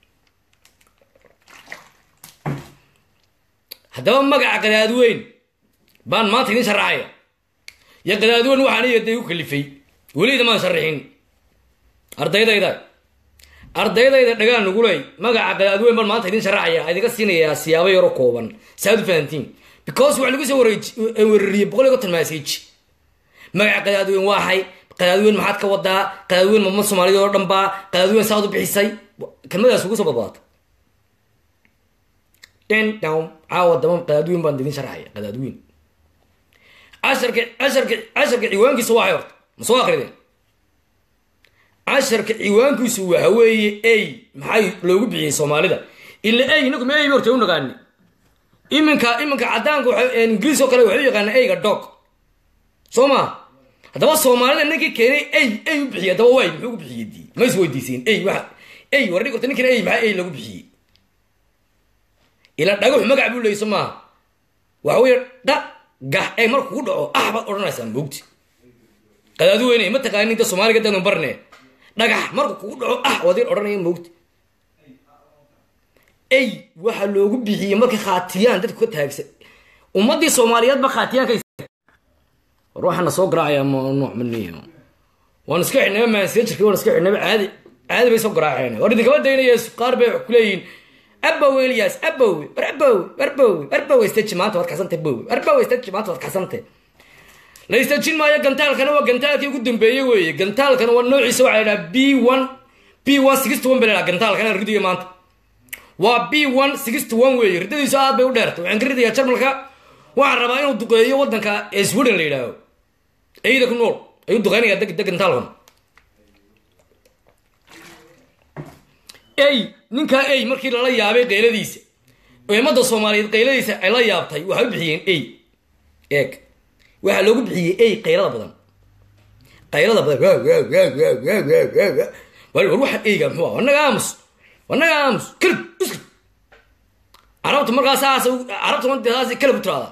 haddaba magaca qadaadweyn baan maanta idin sharaxaya iyo qadaadweyn waxaan iyo dee u kalifay welida maan sharaxin ardaydayda ardaydayda dhagaan nuguley magaca qadaadweyn baan maanta idin sharaxaya idinka siinayaa siyaabo yaro kooban saad u fahantiin because waxaa lagu soo warariyey boqol iyo konton message magaca qadaadweyn waaxay qadaadweyn maxaad ka wadaa qadaadweyn mama soomaaliyad oo dhan baa qadaadweyn saad u bixisay kelmadaas ugu soo badbaata den down caawa dama qadaadweyn baan idin sharaxaya qadaadweyn casharka casharka casharka ciwaankiisa waxay horta ma soo akrideen casharka ciwaankiisu waxa weeye ey maxay loogu bixiyey soomaalida ila ey inagu ma ey horta u naqaani iminka iminka caddaanka waxa ingiriis oo kale waxay u yaqaana eyga dog soo ma haddaba soomaalida ninkii keenay ey ey u bixiyey haddaba waay muxuu ku bixiyey dii ma is weydiisiin ey waxa ey war dhig horta ninkan ey maxaa ey lagu bixiyey ila dhagax magac buu leeyay soo maaha waxa weeye dha gah ee marka kugu dhaco ah baad odhanaysaa moogti qadaadu weynay ma taqaanin inta soomaaliga danu barne dhagax marka kugu dhaco ah waad ir odhanaya moogti ey waxaa loogu bixiyey markay khaatiyaan dadku ka taagsan ummadii soomaaliyeedba khaatiyaanka war waxaana soo garaacaya ma nooc maniyo waan iska xidhnaba maansejirki waan iska xidhnaba caadi caadi bay soo garaaceen war idinkama daynaya qaar bay kuleeyihiin abow elias abow war abow warbow warbow istaji maanta waad kaxsantay bow warbow istaji maanta waad kaxsantay la istajin maayo gantaalkana waa gantaalkii ugu dambeeyey weeye gantaalkana waa noociisa waxaa la yidhaha b one b one sixty one ba la yidhaha gantaalkana ridiyo maanta waa b one sixty one weeye ridadiisu aad bay u dheertay waxaan ka ridayaa jarmalka waxaan rabaa inuu duqeeyo waddanka ee sweden la yidhaaho eyda ku nool ayuu duqeynaya deg deg gantaalkan ey ninkaa ey markii lala yaabay qayladiisa ummadda soomaaliyeed qayladiisa ay la yaabtay waxay u bixiyeen ey eeg waxaa loogu bixiyey ey qaylada badan qaylada badan war waxa eyga muxuu ah wanaga aamus wanaga aamus kalib iskib carabta markaa saas carabta saas kalib u tiraada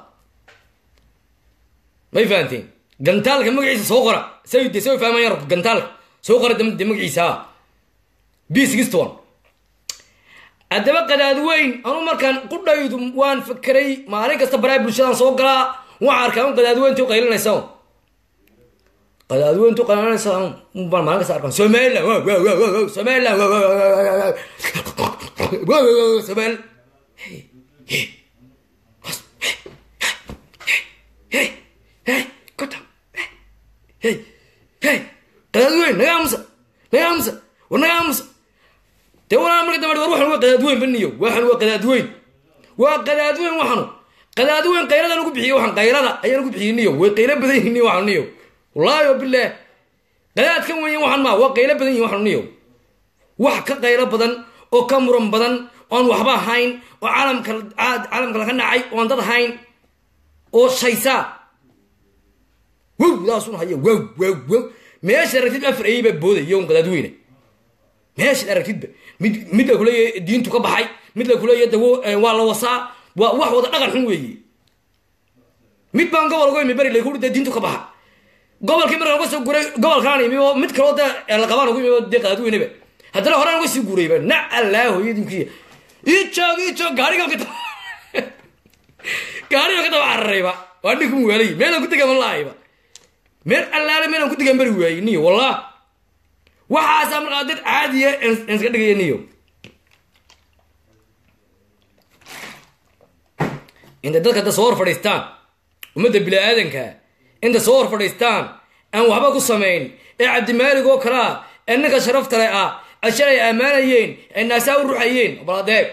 may fahanteen gantaalka magaciisa soo qora say de say fahmayaan gantaalka soo qora de magaciisa b sixty one haddaba qadaad weyn anu markaan qudhaydu waan fakeray maalin kasta baraa bulshadaan soo galaa waxaan arkaa un qadaadweyntu qaylinaysa qadaadweyntu qaylinaysa baan maalin kasta arkaa somaliland somaliland somali qadaadweyn naga aamusa naga aamusa war naga aamusa dee walaa marka dambe war waxan waa qadaadweyn baniyo waxan waa qadaadweyn waa qadaadweyn waxanu qadaadweyn qayladan ugu bixiye waxan qaylada ayaan ugu bixiyey niyo way qaylo badan yihin niyo waxanu niyo wallaahi o bilaah qadaadkan weyn waxan maa waa qaylo badan yihin waxanu niyo wax ka qaylo badan oo ka muran badan oon waxba ahayn oo caalamka caalamka laga nacay oon dad ahayn oo shaysaa wow daasun haya wow wow wow meesha aragtid afar ayay baa boodaya un qadaadweyne meeshaad aragtidba mid mid la kuleeyahay diintu ka baxay mid la kuleeyahay dawo waa la wasaa waa wax wada dhaqan xun weeye mid baan gobol uga imi beri lagu dee diintu ka baxa gobolkii markaan uga soo guray gobolkaan imi oo mid kaloo dee la qabaan ugu imi oo dee qadaadweyneba haddana horaan uga sii guurayba na allah hooyadinkiya ii joog ii joog gaarigan ka daba gaarigan ka daba cararayba waa dhinku muwaalay meelaan ku degaman lahayba meel allaale meelaan ku degan bari waayey niyo wallah waxaasaa markaa dad caadiya iska dhigaya niyo inta dadka da soo hor fadhiistaan ummadda bini-aadanka inta soo hor fadhiistaan aan waxba ku samayn ee cabdimaalig oo kalea ee ninka sharaftale ah ashalay ammaanayeen ee naasaa u ruxayeen baladeeg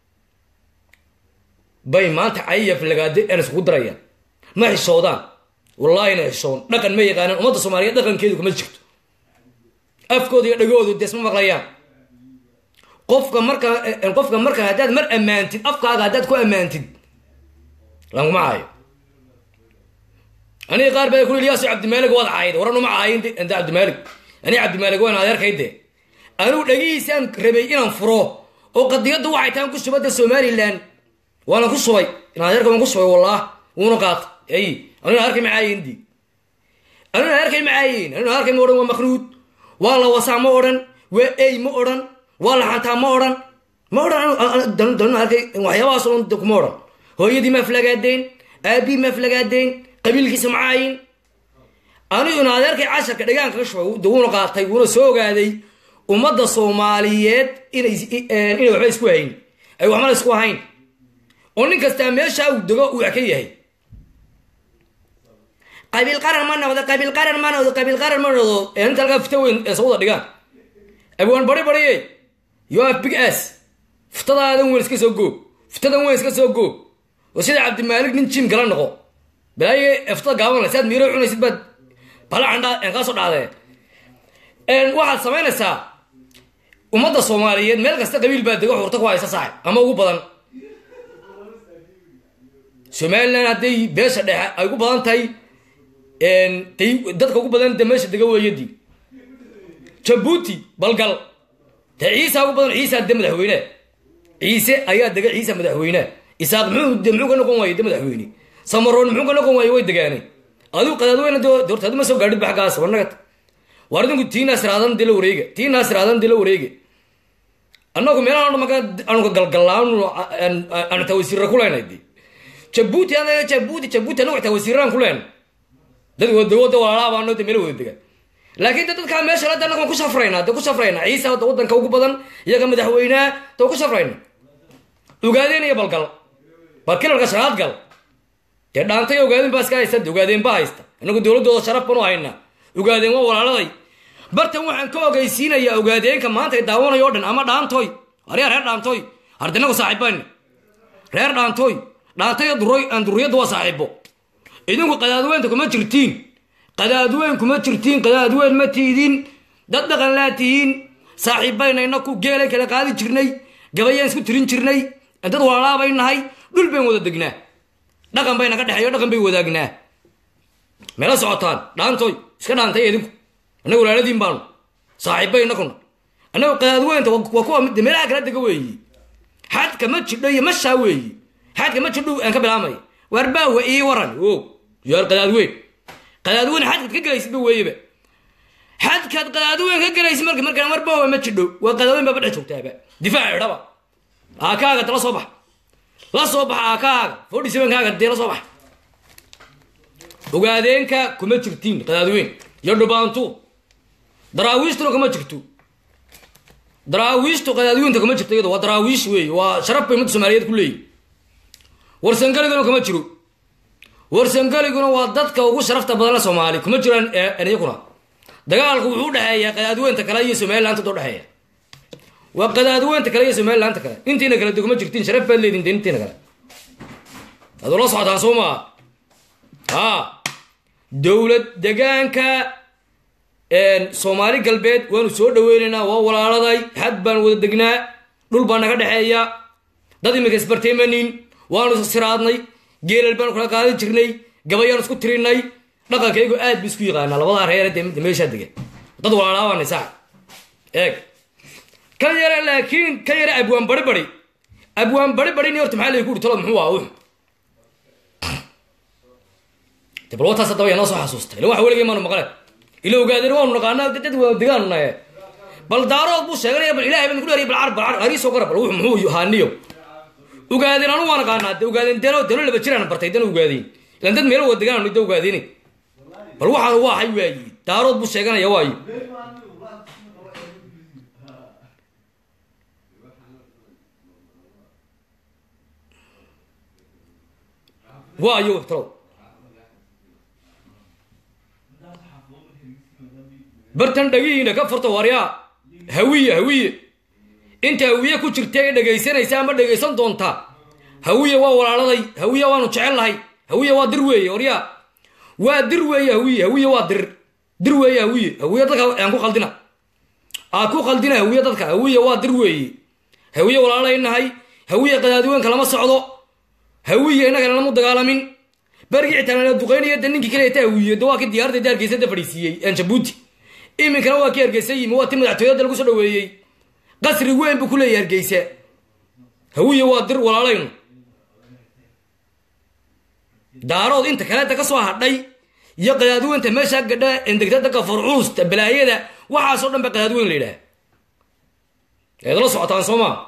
bay maanta cayaf lagaade aan iskugu darayaan ma xishoodaan wallaahi na xishoon dhaqan ma yaqaanaan ummadda soomaaliyeed dhaqankeedu kuma jirto afkooda iyo dhagoodu desma maqlayaan qofka marka qofka marka haddaad mar ammaantid afkaaga haddaad ku ammaantid languma caayo aniga qaar baa kuli ilyaas cabdimaalig waad caayda waran uma caayin anta cabdimaalig aniga cabdimaalig waan adeerkayde anigu dhagihiisaan rabay inaan furo oo qadiyaddu waxay tahan ku shubadda somalilan waana ku shubay in adeerka waan ku shubay wallah wuuna qaata ay anina arkay macaayin di anina arkay macaayin anina arkay ma odhan waa makruud waa la wasaa ma odhan waa ey ma odhan waa la xantaa ma odhan ma odhan dalina arkay waxyaabahaas oo dhan kuma odhan hooyadii ma aflagaadeen aabii ma aflagaadeen qabiilkiisa macaayin anigu in adeerkay casharka dhagaanka ka shubay de wuuna qaatay wuuna soo ogaaday ummadda soomaaliyeed inay inay waxba isku hayn ay waxmala isku ahayn oo nin kastaa meeshaa uu dego uu ka yahay qabiil qaran ma noqdo qabiil qaran ma noqdo qabiil qaran ma noqdo ee inta halkaa fita weyn ee sawada dhigaan abwaan bari bariye you have big ass futadaadan weyn iska soo goob futadan weyn iska soo goob oo sida cabdimaalig nin jim gala noqo balaaye eftada gaaban le saad miiro cunaysid baad balacandha aan kaa soo dhacdee waxaad samaynaysaa ummadda soomaaliyeed meel kasta qabiil baa dego xurta ku haysa saaxib ama ugu badan somalilan hadday beesha dhexe ay ugu badan tahay day dadka ugu badan de meesha dega weeyadii jabuuti balgal dee ciisa ugu badan ciisa de madaxweyne ciise ayaa dega ciisa madaxweyne isaaq muxuu de muxuu ka noqon waaye de madaxweyne samaroon muxuu ka noqon waaye way degaanay adigu qadaadweyne de horta adi ma soo gaadhid ba xaggaas warnagat war idinku tiinaas raadan dila wareega tiinaas raadan dila wareega annagu meelaha dhan maka anuga galgalaan aanu taa wasiirra ku leenay de jabuuti anaga jabuuti jabuuti anagu taa wasiirraan ku leen dad wadawada walaalaabaa de meel wada degaan laakiin de dadkaa meesha lada annaga waan ku safraynaa de ku safraynaa ciisa da wadanka ugu badan iyaga madaxweynea de ku safrayna ogaadeen iyo balgal bal kilalka shanaad gal dee dhaantay ogaadeen baa iska haysta de ogaadeen baa haysta inagu dowladooda sharaf banu haynaa ogaadeen waa walaaladay bartan waxaan ka ogeysiinayaa ogaadeenka maanta ay daawanayo o dhan ama dhaantoy aryaa reer dhaantoy hardinagu saaxiibani reer dhaantoy dhaantay duriyadda waa saaxiibo idinku qadaadweynta kuma jirtiin qadaadweyn kuma jirtiin qadaadweyn ma tiidin dad dhaqan laa tihiin saaxiibbaynayna ku geelan kala qaadi jirnay gabayaan isku tirin jirnay dad walaalaabay nahay dhul bayn wada degnaa dhaqan bayna ka dhexeeyo dhaqan bay wadaagnaa meela socotaan dhaantoy iska dhaantay idinku annaga walaaladiin baanu saaxiibbayna kuna annaga qadaadweynta waa kuwa mid meelaha kala dega weeyi xadka ma jidho iyo mashaa weeyi xadka ma jidho aan ka bilaamaya warbaawa ii waran o yaar qadaadweyn qadaadweyn xadkaad ka gelaysidba weeyeba xadkaad qadaadweyn ka gelaysid marka markaan warbaawa ma jidho waa qadaadweyn baaba dhex joogtaaba difaac idhaba aakaaga la soo bax la soo bax aakaaga forty sevenkaaga dee la soo bax ogaadeenka kuma jirtiin qadaadweyn iyo dhubaantu daraawiishtuna kuma jirto daraawiishtu qadaadweynta kuma jirto iyado waa daraawiish weeye waa sharaf bay ummadda soomaaliyeed ku leeyihin warsangaliguna kuma jiro warsangaliguna waa dadka ugu sharafta badan la soomaali kuma jiraan iyakuna dagaalku wuxuu udhexeeyaa qadaadweynta kale iyo somaliland udhexeeya waa qadaadweynta kale iyo somaliland kale intiina kale de kuma jirtiin sharaf baad leedin de intiina kale adoo la socotaan soo maa ha dowlad degaanka soomaali galbeed waanu soo dhaweynaynaa waa walaaladay xad baan wada degnaa dhul baa naga dhexeeya dad iminka isbartaymanin waanu siraadnay geelal baanu kala qaadi jirnay gabayaan isku tirinay dhaqankaygu aad ba isku yaqaanaa labadaa reere de meeshaa degan dad walaalaabaanay sax eeg ka yare laakiin ka yare abwaan bari bari abwaan bari bari horta maxaa lagu uri talo muxuu ah wuxu de bal wataas haddaba yaa noo soo xasuustay ila waxa weligay maanu maqle ila ogaadeen waanu naqaanaa dad waa degaanu naye bal daarood buu sheeganaya bal ilahay baan ku dheeriya bal car bal car hariisoo gara bal wuxu muxuu haaniyo ogaadeen anu waa naqaanaa de ogaadeen deno deno laba jiraan bartay dana ogaadeen ilan dad meelo wada degaan da ogaadeen bal waxaan waa hay waayi daarood buu sheeganaya waayo waayo talow bartan dhagihiina ka furta waryaa hawiye hawiye inta hawiye ku jirta ee dhegaysanaysa ama dhegaysan doonta hawiye waa walaaladay hawiye waanu jecel lahay hawiye waa dir weeye waryaa waa dir weeye hawiye hawiye waa dir dir weeye hawiye hawiye dadka aan ku qaldina aa ku qaldina hawiye dadka hawiye waa dir weeye hawiye walaalay nahay hawiye qadaadiweynka lama socdo hawiye innagana lamu dagaalamin berigii xitaa duqeynaya de ninkii kaleeta hawiye de waa kii diyaaradda de hargeysa da fadhiisiiyey jabuuti iminkana waa kii hargeysa yimi waa ti madaxtooyada lagu soo dhaweeyey qasri weyn buu ku leeyahy hargeysa hawiye waa dir walaalaynu daarood inta kaleeta ka soo hadhay iyo qadaadweynta meeshaa gadha endegta dadka farcuusta balaayada waxaasoo dhan ba qadaadweyn la yidhaha eed la socotaan soo maa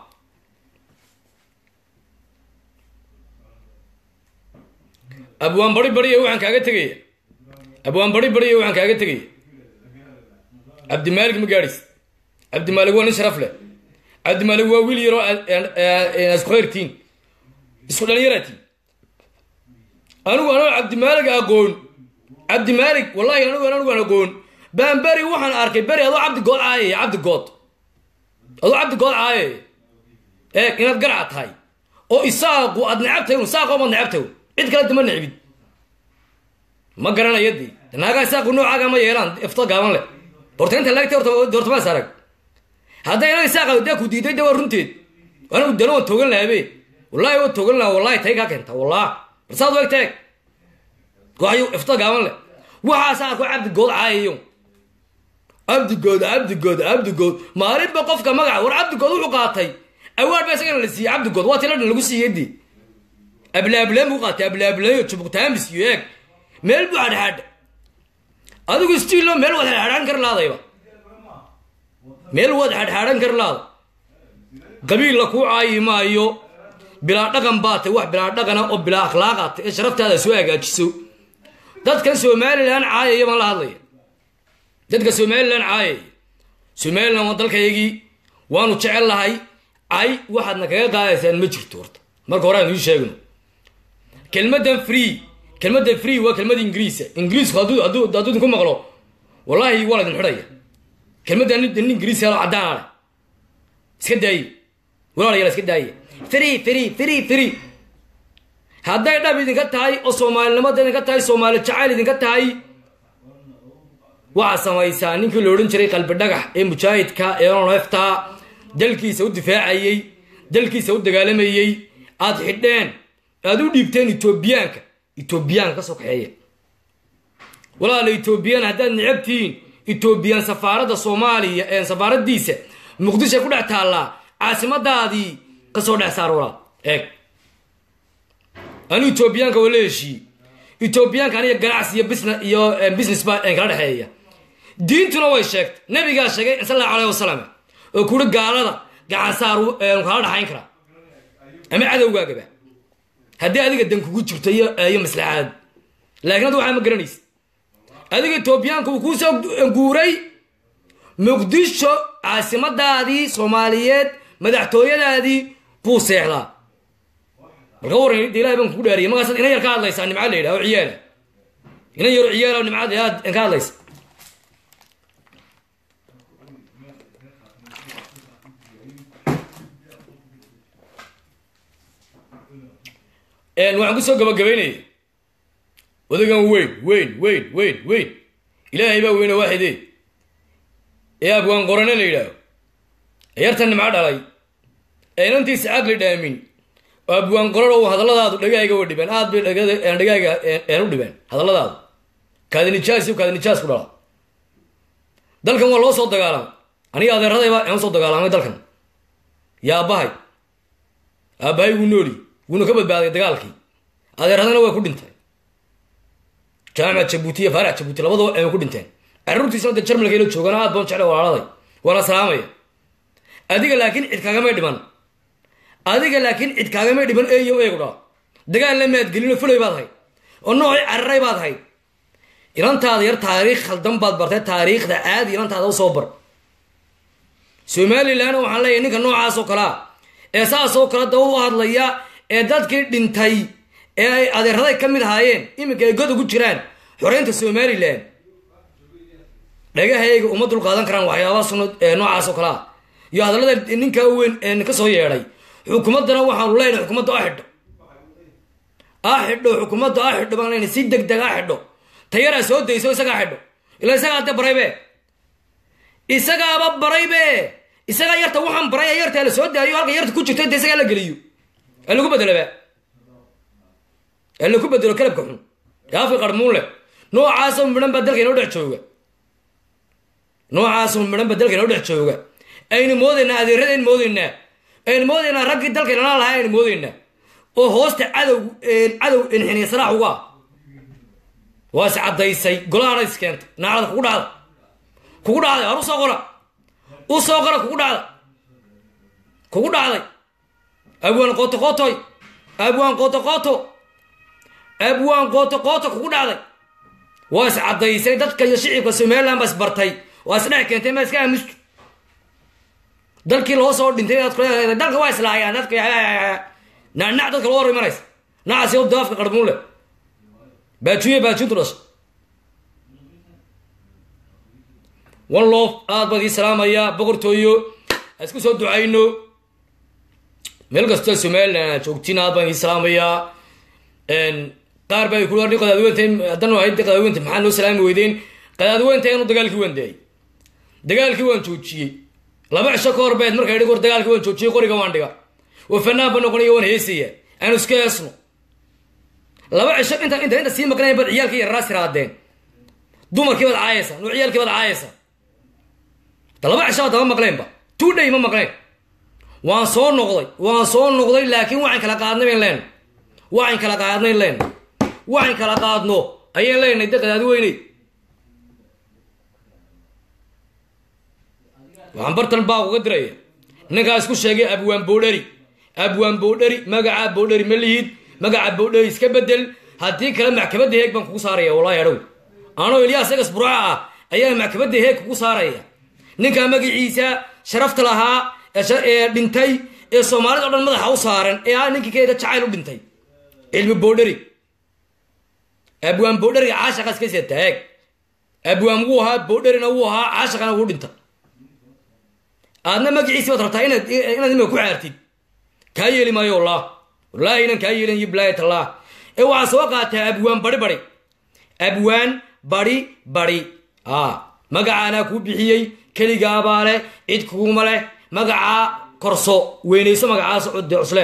abwaan bari bariye waxaan kaaga tegaya abwaan bari bariye waxaan kaaga tegaya cabdimaalig ma gaadhis cabdimaalig waa nin sharaf leh cabdimaalig waa wiil yaroo isku khayrtiin isku dhalinyaratiin anigu anoo cabdimaalig aqoon cabdimaalig wallahi anigu anigu aan aqoon baan beri waxaan arkay beri adoo cabdi good caayaya cabdi good adoo cabdi good caayaya eeg inaad garaca tahay oo isaaqu aad necabtahay un saaqoo maad necabtahay cid kale dama necbid ma garanaya dee naagaa saaqu noocaaga ma yeelaan ifto gaaban leh horta inta laagta horta maas arag hadday ina saaqa daa ku diiday de waa runteed anigu dana waan toogan lahabe wallahi waan toogan lahaa wallahi tay kaa keenta wallah barsaad weg teeg waayo ifto gaaban leh waxaasaa ku cabdigood caayayo cabdigood cabdigood cabdigood maalinba qofka magaca war cabdigood wuxuu qaatay awaar baa isagana la siiyey cabdigood waa tiladhan lagu siiyey dii ablaableen buu qaatay ablaableeyo jubugtaamis iyo eeg meel buu hadhaadha adigu stiilo meel waad hadhaadhan kar laadayba meel waad hadhaadhan kar laada qabiil la kuu caayi maayo bilaa dhaqan baa tay wax bilaa dhaqana oo bilaa akhlaaqaatay ee sharaftaada soo hagaajiso dadkan somalilan caayaya baan la hadlaya dadka somalilan caayaya somalilan waa dalkaygii waanu jecel lahay cay waxaadna kaga qaadaysaan ma jirto horta marka hore aan ii sheegno kelmadan free kelmadan free waa kelmad ingiriisa ingiriisku hadduu hadduu hadduu idinku maqlo wallahi waa laydin xidhaya kelmadan nin nin ingiriis helo caddaana leh iska daaye walaalayaal iska daaye free free free free hadday dhab idinka tahay oo soomaalinimada idinka tahay soomaali jacayl idinka tahay waxaad samaysaa ninkii la odhan jiray qalbi dhagax ee mujaahidka ee onefta dalkiisa u difaacayey dalkiisa u dagaalamayey aad xidheen aad u dhiibteen etoobiyaanka etoobiyaanka ka soo kaxeeya walaala etoobiyaan haddaad necabtihiin etoobiyaan safaaradda soomaaliya ee safaaradiisa muqdisho ku dhex taallaa caasimadaadii kasoo dhex saar walaal eeg anu etoobiyaanka waa la heshiiyey etoobiyaanka aniga ganacsi iyo business iyo business baa kala dhexeeya diintuna way sheegtay nabigaa sheegay sal allahu alayh wasalam oo kuri gaalada gacansaar kala dhaxayn karaa ama cadowgaagaba haddii adiga dan kugu jirto iyo iyo maslaxaad laakiin hadda waxaa ma garanaysa adiga etoobiyaanka uu kuusoo guuray muqdisho caasimadaadii soomaaliyeed madaxtooyadaadii buu seexdaa marka waran ilahay baan kugu dhaariyay markaasaad inan yar ka hadlaysaa nimca la yidhaha oo ciyaala inan yaro ciyaala nimcad aad ka hadlaysa waxaan kusoo gabagabaynaya odagan weyn weyn weyn weyn weyn ilaahay baa weyne waaxide ee abwaan qorane la yidhaaho ee yartan nimco dhalay ee inantiisa caqli dhaamin oo abwaan qoran oo hadalladaadu dhagahayga wa dhibeen aad bay dhagahayga een u dhibeen hadalladaadu kaadi nijaas iyo kaadi nijaas ku dhala dalkan waa loo soo dagaalamay aniga adeeradayba aan soo dagaalamay dalkan yaa aabbahay aabbahay wuu nooli wuuna ka badbaaday dagaalkii adeeradana waa ku dhintay jaamac jabuuti iyo faarax jabuuti labadaba ay ku dhinteen carruurtiisna de jarmalka ila joogaan aad baan jeclay walaaladay waana salaamaya adiga laakiin cid kaagamay dhiman adiga laakiin cid kaagamay dhiman eeyo eegu dhaa dagaal la maadgelino fulay baad hayd oo noocii cararay baad hayd inantaada yar taariikh khaldan baad bartay taariikhda caadi inantaada u soo bar somalilan waxaan leeyahay ninka noocaasoo kalea ee saasoo kale daba u hadlaya ee dadkii dhintay ee ay adeeraday ka mid ahaayeen iminka ay god ugu jiraan xoreynta somalilan dhagahayga uma dul qaadan karaan waxyaabaha suno noocaasoo kalea iyo hadallada ninkaa weyn ka soo yeedhay xukuumaddana waxaanu leenahay xukuumadda a xidho a xidho xukuumadda a xidho baan leenahay si deg deg a xidho tayaraa soo dayso isagaa xidho ilaa isagaa de baraybe isagaaba baraybe isagaa yarta waxaan baray yarta la soo daayo halka yarta ku jirto de isagaa la geliyo ee lagu bedelaba ee lagu bedelo kalabka xun ee afka qarmuun leh noocaasoo midhan baa dalka inoo dhex jooga noocaasoo midhan baa dalka inoo dhex jooga aynu moodaynaa adeeradayn moodaynaa aynu moodaynaa raggii dalka inala lahaa aynu moodaynaa oo hoosta cadow cadow inxiniya salaax uga ah waa is caddaysay golahana is keentay naacada kugu dhacda kugu dhacday har u soo qora u soo qora kugu dhacda kugu dhacday abwaan qooto qootoy abwaan qooto qooto abwaan qooto qooto kugu dhacday waa is caddaysay dadka iyo shicibka somaliland baa is bartay waa is dhex keentay ma iska aamustu dalkii loo soo dhintay aad kuleedahay dalka waa islaayaan dadka nacnac dadka loo hor imanaysa nacaasi oo daafka qarmuun leh baajuye baajintu dhashay one loof aad baan ii salaamayaa boqortooyo a isku soo ducayno meel kastoo somalilan aad joogtiin aad baan ii salaamayaa qaar baa ku warni qadaadweynta haddanu ahayd qadaadweynta maxaa noo salaami weydeen qadaadweynta anu dagaalkii waan daayay dagaalkii waan joojiyey laba cisho ka hor beed marka idhi war dagaalkii waan joojiyey qoriga waan dhiga oo fanaan ba noqonaya waan heesaya aanu iska heesno laba cisho inta inta inta sii maqnayn baad ciyaalkii yararaas tiraadeen dumarkii baad caayaysa nuu ciyaalkii baad caayaysa da laba cisho baad dama maqleenba two day ma maqleen waan soo noqday waan soo noqday laakiin waxaan kala qaadnay bayn leen waxaan kala qaadnay leen waxaan kala qaadno ayaan leenahay de qadaadweyney waxaan bartan baa uga diraya ninkaa isku sheegay abwaan boodheri abwaan boodheri magaca boodheri ma lihid magaca boodheri iska bedel haddii kale maxkamadda heeg baan kugu saaraya wallahi adhow anoo ilyaas egas burca ah ayaa maxkamadda heeg kugu saaraya ninkaa magaciisa sharafta lahaa ee dhintay ee soomaalida o dhan madaxa u saaran ee ah ninkii keeda jacayl u dhintay cilmi boodheri abwaan boodheriga caashaqaas kasii taag abwaan wuu ahaa boodherina wuu ahaa caashaqana wuu dhinta aadna magaciisi baad rabtaa inaad inaad imika ku caartid kaa yeeli maayo wallah wallaahi inan kaa yeelin iyo bilaayat allah ee waxaa soo qaataa abwaan bari bari abwaan bari bari a magacaanaa kuu bixiyey keligaabaa leh cid kuguma leh magacaa korso weynayso magacaas cudde cusle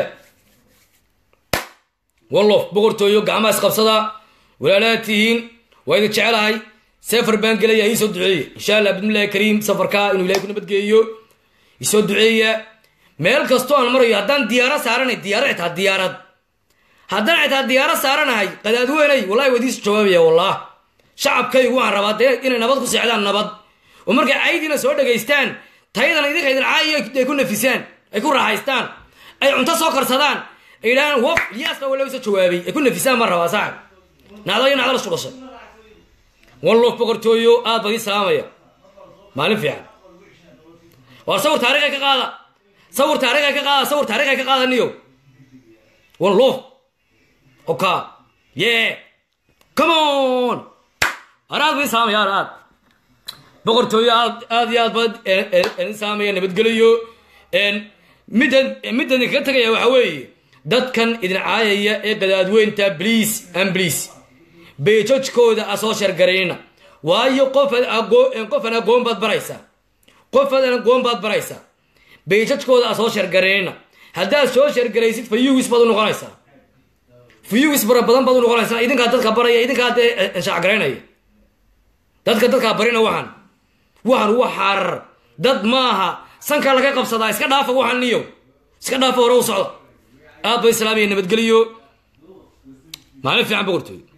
wallof boqortooyo gacmaha isqabsada walaalaad tihiin waa idin jecelahay safar baan gelaya iisoo duceeye insha allah bismillahi kariim safarkaa inuu ilahay ku nabadgeeyo isoo duceeya meel kastoo aan marayo haddaan diyaaro saaranay diyaaro xitaa diyaarad haddaan xitaa diyaaro saaranahay qadaadweynay wallahi waa idiisu jawaabaya wallah shacabkaygu waxaan rabaa dee inay nabad ku seexdaan nabad oo markay caydiina soo dhegaystaan tayadana idinka idin caayiyo ay ku nafisaan ay ku raaxaystaan ay cunto soo karsadaan ay yidhahaan waf ilyaasna wala iso jawaabay ay ku nafisaan baan rabaa saaxib nacdo iyo nacdo la isku dhashay wallof boqortooyo aad baan ii salaamaya maalin fiican war sawir taariikhay ka qaada sawir taariikhay ka qaada sawir taariikhay ka qaada niyo wallof oka yeah come on araad baan ii salaamaya aad aad boqortooyo aad aad iyo aad baan idin salaamaya nabadgeliyo middan middan idinkaga tegaya waxaa weeye dadkan idin caayaya ee gadaadweynta bliis an bliis beejojkooda a soo shargarayna waayo qofaad qofan agoon baad baraysaa qofaad agoon baad baraysaa beejojkooda a soo shargarayna haddaad soo shargaraysid fayuwis baad u noqonaysaa fayuwis bara badan baad u noqonaysaa idinkaa dadka baraya idinkaa dee shacgaraynaya dadka dadkaa barina waxaan waxaan wa xaarar dad maaha sanka laga qabsadaa iska dhaafa waxaan niyo iska dhaafa hore u socda aad ba islaamiya nabadgeliyo maalin fiican boqortooy